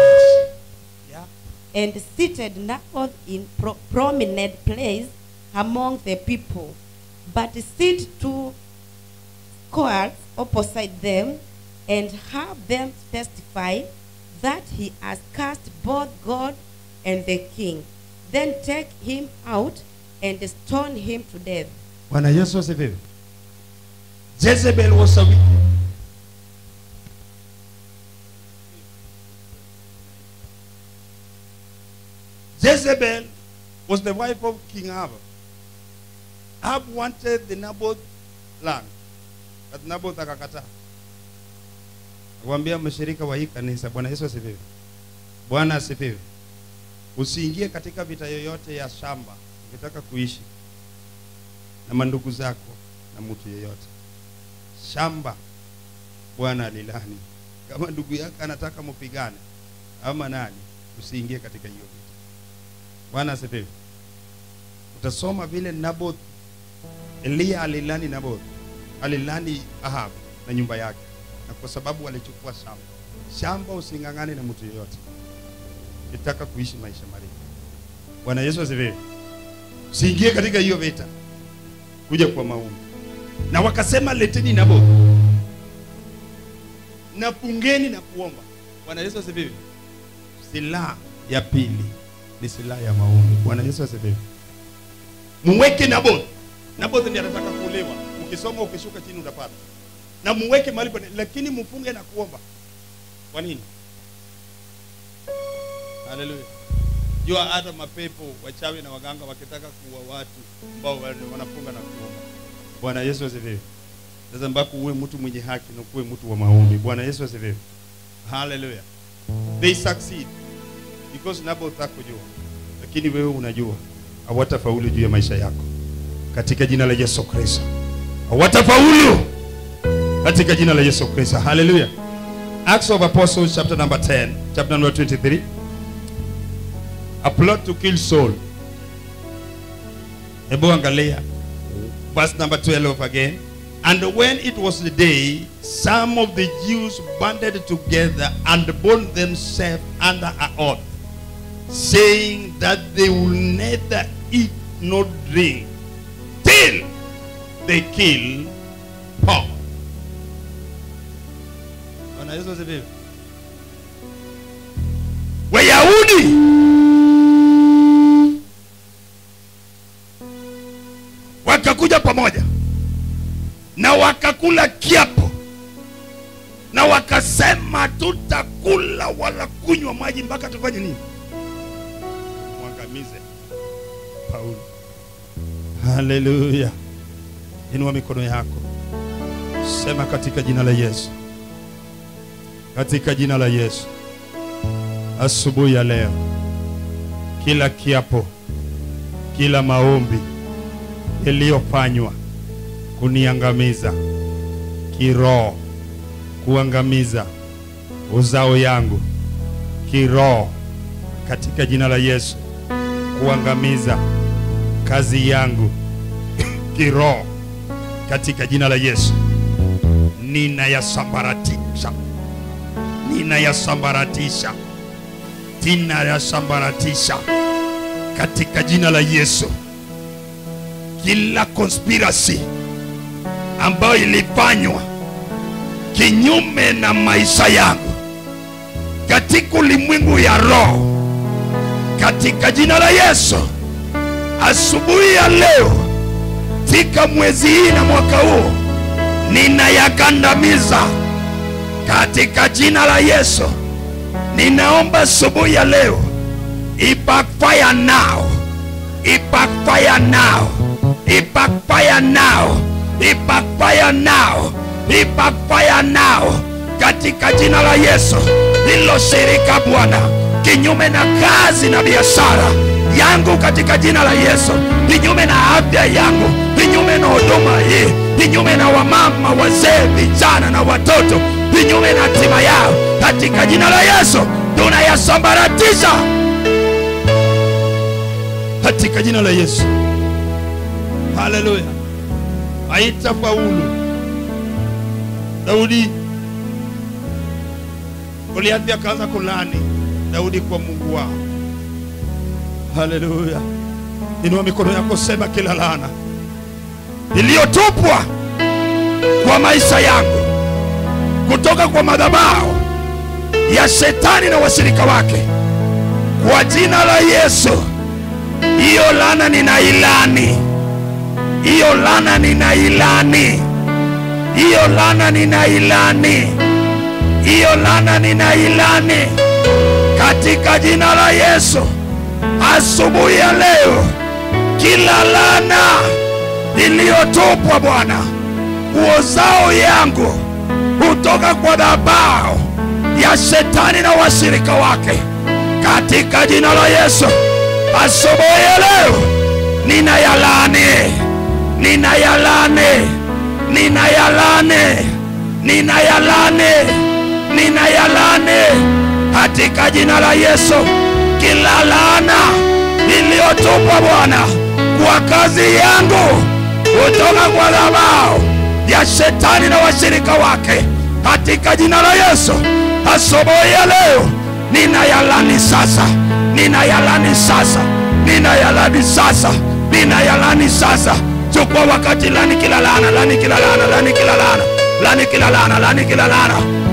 and seated Naboth in pro- prominent place among the people, but sit two cohorts opposite them and have them testify that he has cast both God and the king. Then take him out and stone him to death. Bwana Yesu asifiwe. Jezebel was a wicked. Jezebel was the wife of King Ahab. Ahab wanted the Naboth land, but Naboth akakataa. Akamwambia mshirika wa hii kanisa, Bwana Yesu asifiwe. Bwana asifiwe. Usiingie katika vita yoyote ya shamba ukitaka kuishi na mandugu zako na mtu yeyote. Shamba Bwana alilani. Kama ndugu yako anataka mpigane ama nani, usiingie katika hiyo vita. Bwana asifiwe. utasoma vile Naboth Eliya alilani Naboth alilani Ahab na nyumba yake, na kwa sababu alichukua shamba. Shamba using'ang'ane na mtu yeyote, ukitaka kuishi maisha marefu. Bwana Yesu asifiwe. Usiingie katika hiyo vita, kuja kwa maombi. Na wakasema leteni Naboth na fungeni na kuomba. Bwana Yesu asifiwe. Silaha ya pili ni silaha ya maombi. Bwana Yesu asifiwe. Muweke Naboth. Naboth ndiye anataka kuolewa. Ukisoma ukishuka chini utapata. Na muweke mahali pa lakini mfunge na kuomba. Kwa nini? Haleluya. Jua hata mapepo wachawi na waganga wakitaka kuua watu ambao wanafunga na kuomba. Bwana Yesu asifiwe. Sasa mpaka uwe mtu mwenye haki na kuwe mtu wa maombi. Bwana Yesu asifiwe. Hallelujah. They succeed because Naboth hakujua, lakini wewe unajua hawatafaulu juu ya maisha yako katika jina la Yesu Kristo. Hawatafaulu katika jina la Yesu Kristo. Hallelujah. Acts of Apostles chapter number 10, chapter number 23. A plot to kill Saul. Hebu angalia verse number 12 again. And when it was the day, some of the Jews banded together and bound themselves under an oath, saying that they will neither eat nor drink till they kill Paul. Bwana Yesu asifiwe. Wayahudi wakakuja pamoja na wakakula kiapo na wakasema tutakula wala kunywa maji mpaka tufanye nini? Mwangamize Paulo. Haleluya! Inua mikono yako, sema katika jina la Yesu, katika jina la Yesu, asubuhi ya leo, kila kiapo, kila maombi yaliyofanywa kuniangamiza kiroho, kuangamiza uzao yangu kiroho, katika jina la Yesu, kuangamiza kazi yangu kiroho, katika jina la Yesu, ninayasambaratisha, ninayasambaratisha, ninayasambaratisha katika jina la Yesu, kila conspiracy ambayo ilifanywa kinyume na maisha yangu katika ulimwengu ya roho, katika jina la Yesu, asubuhi ya leo, katika mwezi hii na mwaka huu, ninayakandamiza katika jina la Yesu. Ninaomba asubuhi ya leo, ibackfire now, ibackfire now, ibackfire now ibackfire now, ibackfire now katika jina la Yesu. Hilo shirika Bwana, kinyume na kazi na biashara yangu katika jina la Yesu, kinyume na afya yangu, kinyume na huduma hii, kinyume na wamama, wazee, vijana na watoto, kinyume na hatima yao, katika jina la Yesu tunayasambaratisha katika jina la Yesu. Haleluya haitafaulu. Daudi, Goliathi akaanza kulani Daudi kwa Mungu wao. Haleluya! Inua mikono yako, sema kila laana iliyotupwa kwa maisha yangu kutoka kwa madhabahu ya shetani na washirika wake, kwa jina la Yesu, hiyo laana ninailani hiyo lana ninailani, hiyo lana ninailani, hiyo lana ninailani katika jina la Yesu. Asubuhi ya leo, kila lana iliyotupwa Bwana uozao yangu kutoka kwa dhabahu ya shetani na washirika wake, katika jina la Yesu, asubuhi ya leo ninayalani ninayalane ninayalane ninayalane ninayalane katika jina la Yesu, kila laana iliyotupwa Bwana chukua kazi yangu kutoka kwa dhabao ya shetani na washirika wake katika jina la Yesu. Asubuhi ya leo ninayalani sasa, ninayalani sasa, ninayalani sasa, ninayalani sasa. Chukua wakati, lani kila laana, lani kila laana, lani kila laana, lani kila laana, lani kila laana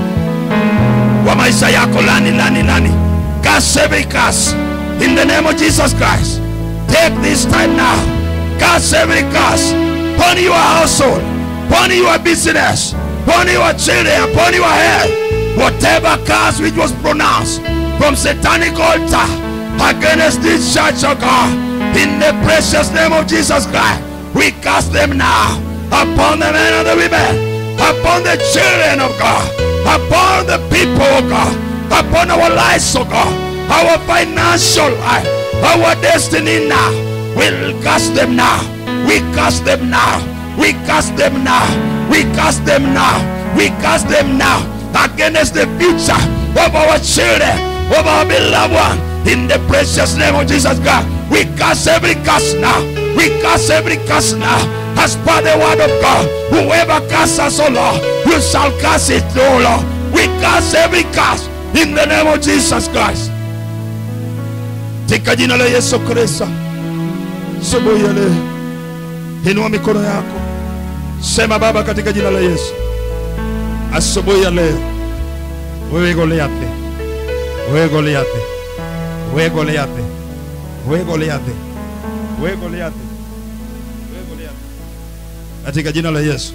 kwa maisha yako, lani, lani, lani. Curse every curse in the name of Jesus Christ. Take this time now. Curse every curse upon your household, upon your business, upon your children, upon your health. Whatever curse which was pronounced from satanic altar against this church of God, in the precious name of Jesus Christ, we cast them now upon the men and the women, upon the children of God, upon the people of God, upon our lives, of God, our financial life, our destiny now. We'll cast them now. We cast them now. We cast them now. We cast them now. We cast them now against the future of our children, of our beloved one. In the precious name of Jesus God, we cast every curse now. We cast every curse now. As per the word of God, whoever casts us, O Lord, you shall cast it, O Lord. We cast every curse in the name of Jesus Christ. Katika jina la Yesu Kristo, asubuhi ya leo, inua mikono yako, sema Baba, katika jina la Yesu, asubuhi ya leo, wewe Goliathi, wewe Goliathi, wewe Goliathi, wewe Goliathi, wewe Goliathi, wewe Goliathi, katika jina la Yesu,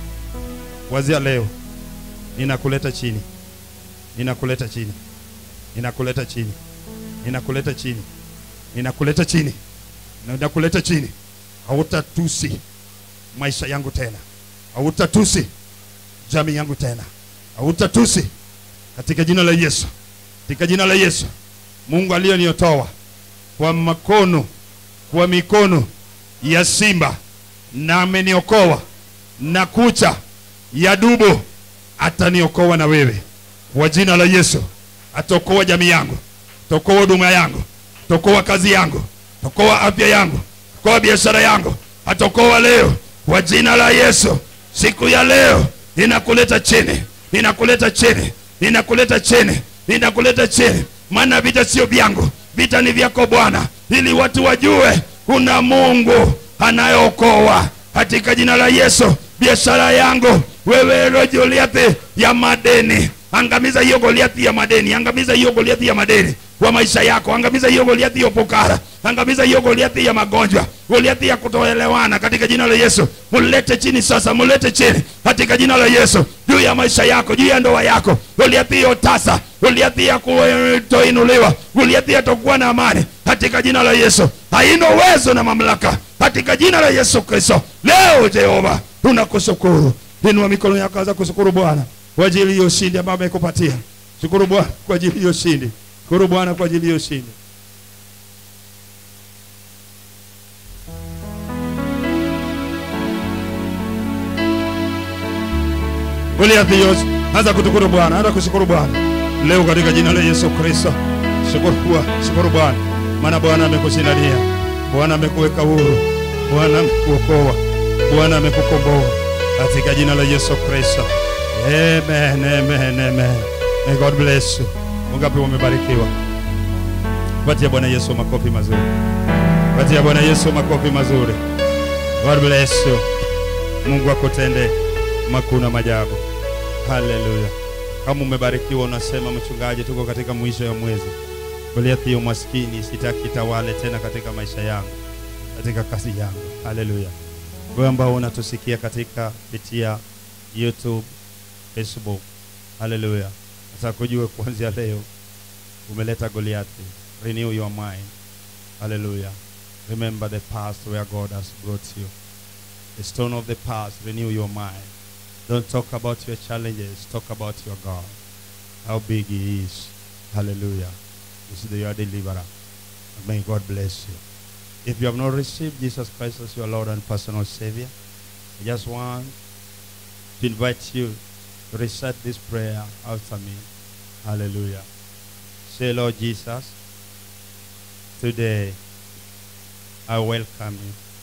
wazia leo, ninakuleta chini, ninakuleta chini, ninakuleta chini, ninakuleta chini, ninakuleta chini, ninakuleta chini. Hautatusi maisha yangu tena, hautatusi jamii yangu tena, hautatusi katika jina la Yesu, katika jina la Yesu. Mungu aliyoniotoa kwa makono, kwa mikono ya simba na ameniokoa na kucha ya dubu, ataniokoa na wewe kwa jina la Yesu. Ataokoa jamii yangu, ataokoa huduma yangu, ataokoa kazi yangu, ataokoa afya yangu, ataokoa biashara yangu, ataokoa leo kwa jina la Yesu. Siku ya leo ninakuleta chini, ninakuleta chini, ninakuleta chini, ninakuleta chini, maana vita sio vyangu, vita ni vyako Bwana, ili watu wajue kuna Mungu anayeokoa katika jina la Yesu. Biashara yangu wewe, ilo Goliathi ya madeni, angamiza hiyo Goliathi ya madeni, angamiza hiyo Goliathi ya madeni kwa maisha yako, angamiza hiyo Goliathi ya upokara, angamiza hiyo Goliathi ya magonjwa, Goliathi ya kutoelewana katika jina la Yesu. Mulete chini sasa, mulete chini katika jina la Yesu, juu ya maisha yako, juu ya ndoa yako, Goliathi hiyo tasa, Goliathi ya kutoinuliwa, Goliathi ya tokuwa na amani katika jina la Yesu, haina uwezo na mamlaka katika jina la Yesu Kristo. Leo Jehova tunakushukuru, inua mikono yako, anza kushukuru Bwana kwa ajili hiyo ushindi ambayo amekupatia. Shukuru Bwana kwa ajili hiyo ushindi, shukuru Bwana kwa ajili hiyo ushindi. Goliathi yote, anza kushukuru Bwana, anza kushukuru Bwana leo katika jina la Yesu Kristo. Shukuru Bwana, shukuru Bwana, maana Bwana amekushindania, Bwana amekuweka huru, Bwana amekuokoa, Bwana amekukomboa katika jina la Yesu Kristo. Amen, amen, amen. May God bless you. Wangapi wamebarikiwa? Patia Bwana Yesu makofi mazuri. Patia Bwana Yesu makofi mazuri. God bless you. Mungu akutende makuu na majabu. Haleluya. Kama umebarikiwa unasema, mchungaji, tuko katika mwisho ya mwezi. Goliathi ya umaskini sitaki tawale tena katika maisha yangu, katika kazi yangu. Haleluya. Wewe ambao unatusikia katika kupitia YouTube, Facebook. Haleluya. Sasa kujue kuanzia leo umeleta Goliathi. Renew your mind. Hallelujah. Remember the past where God has brought you. The stone of the past, renew your mind. Don't talk about your challenges, talk about your God. How big He is. Hallelujah. This is your deliverer. And May God bless you. If you have not received Jesus Christ as your Lord and personal Savior, I just want to invite you to recite this prayer after me. Hallelujah. Say, Lord Jesus, today I welcome you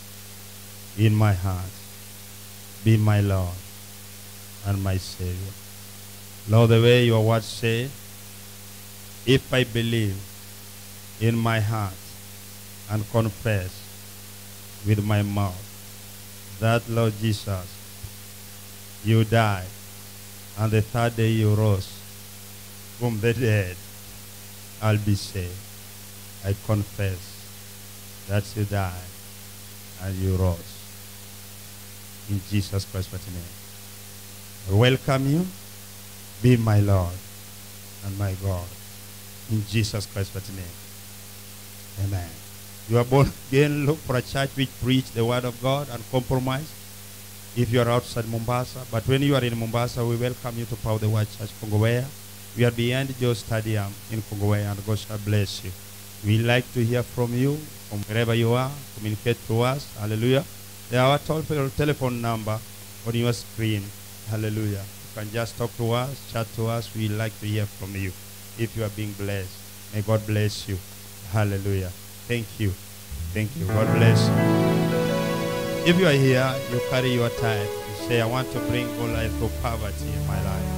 in my heart. Be my Lord and my Savior. Lord, the way your word say, if I believe in my heart and confess with my mouth that, Lord Jesus, you died and the third day you rose from the dead, I'll be saved. I confess that you died and you rose. In Jesus Christ's mighty name. I welcome you. Be my Lord and my God. In Jesus Christ's mighty name. Amen. You are born again. Look for a church which preach the word of God and compromise. If you are outside Mombasa, but when you are in Mombasa, we welcome you to Power the Word Church Kongowea. We are behind Joe Stadium in Kongowea, and God shall bless you. We like to hear from you, from wherever you are. Communicate to us. Hallelujah. There are our toll telephone number on your screen. Hallelujah. You can just talk to us, chat to us. We like to hear from you. If you are being blessed, may God bless you. Hallelujah. Thank you. Thank you. God bless you. If you are here, you carry your tithe. You say, I want to bring God life through poverty in my life.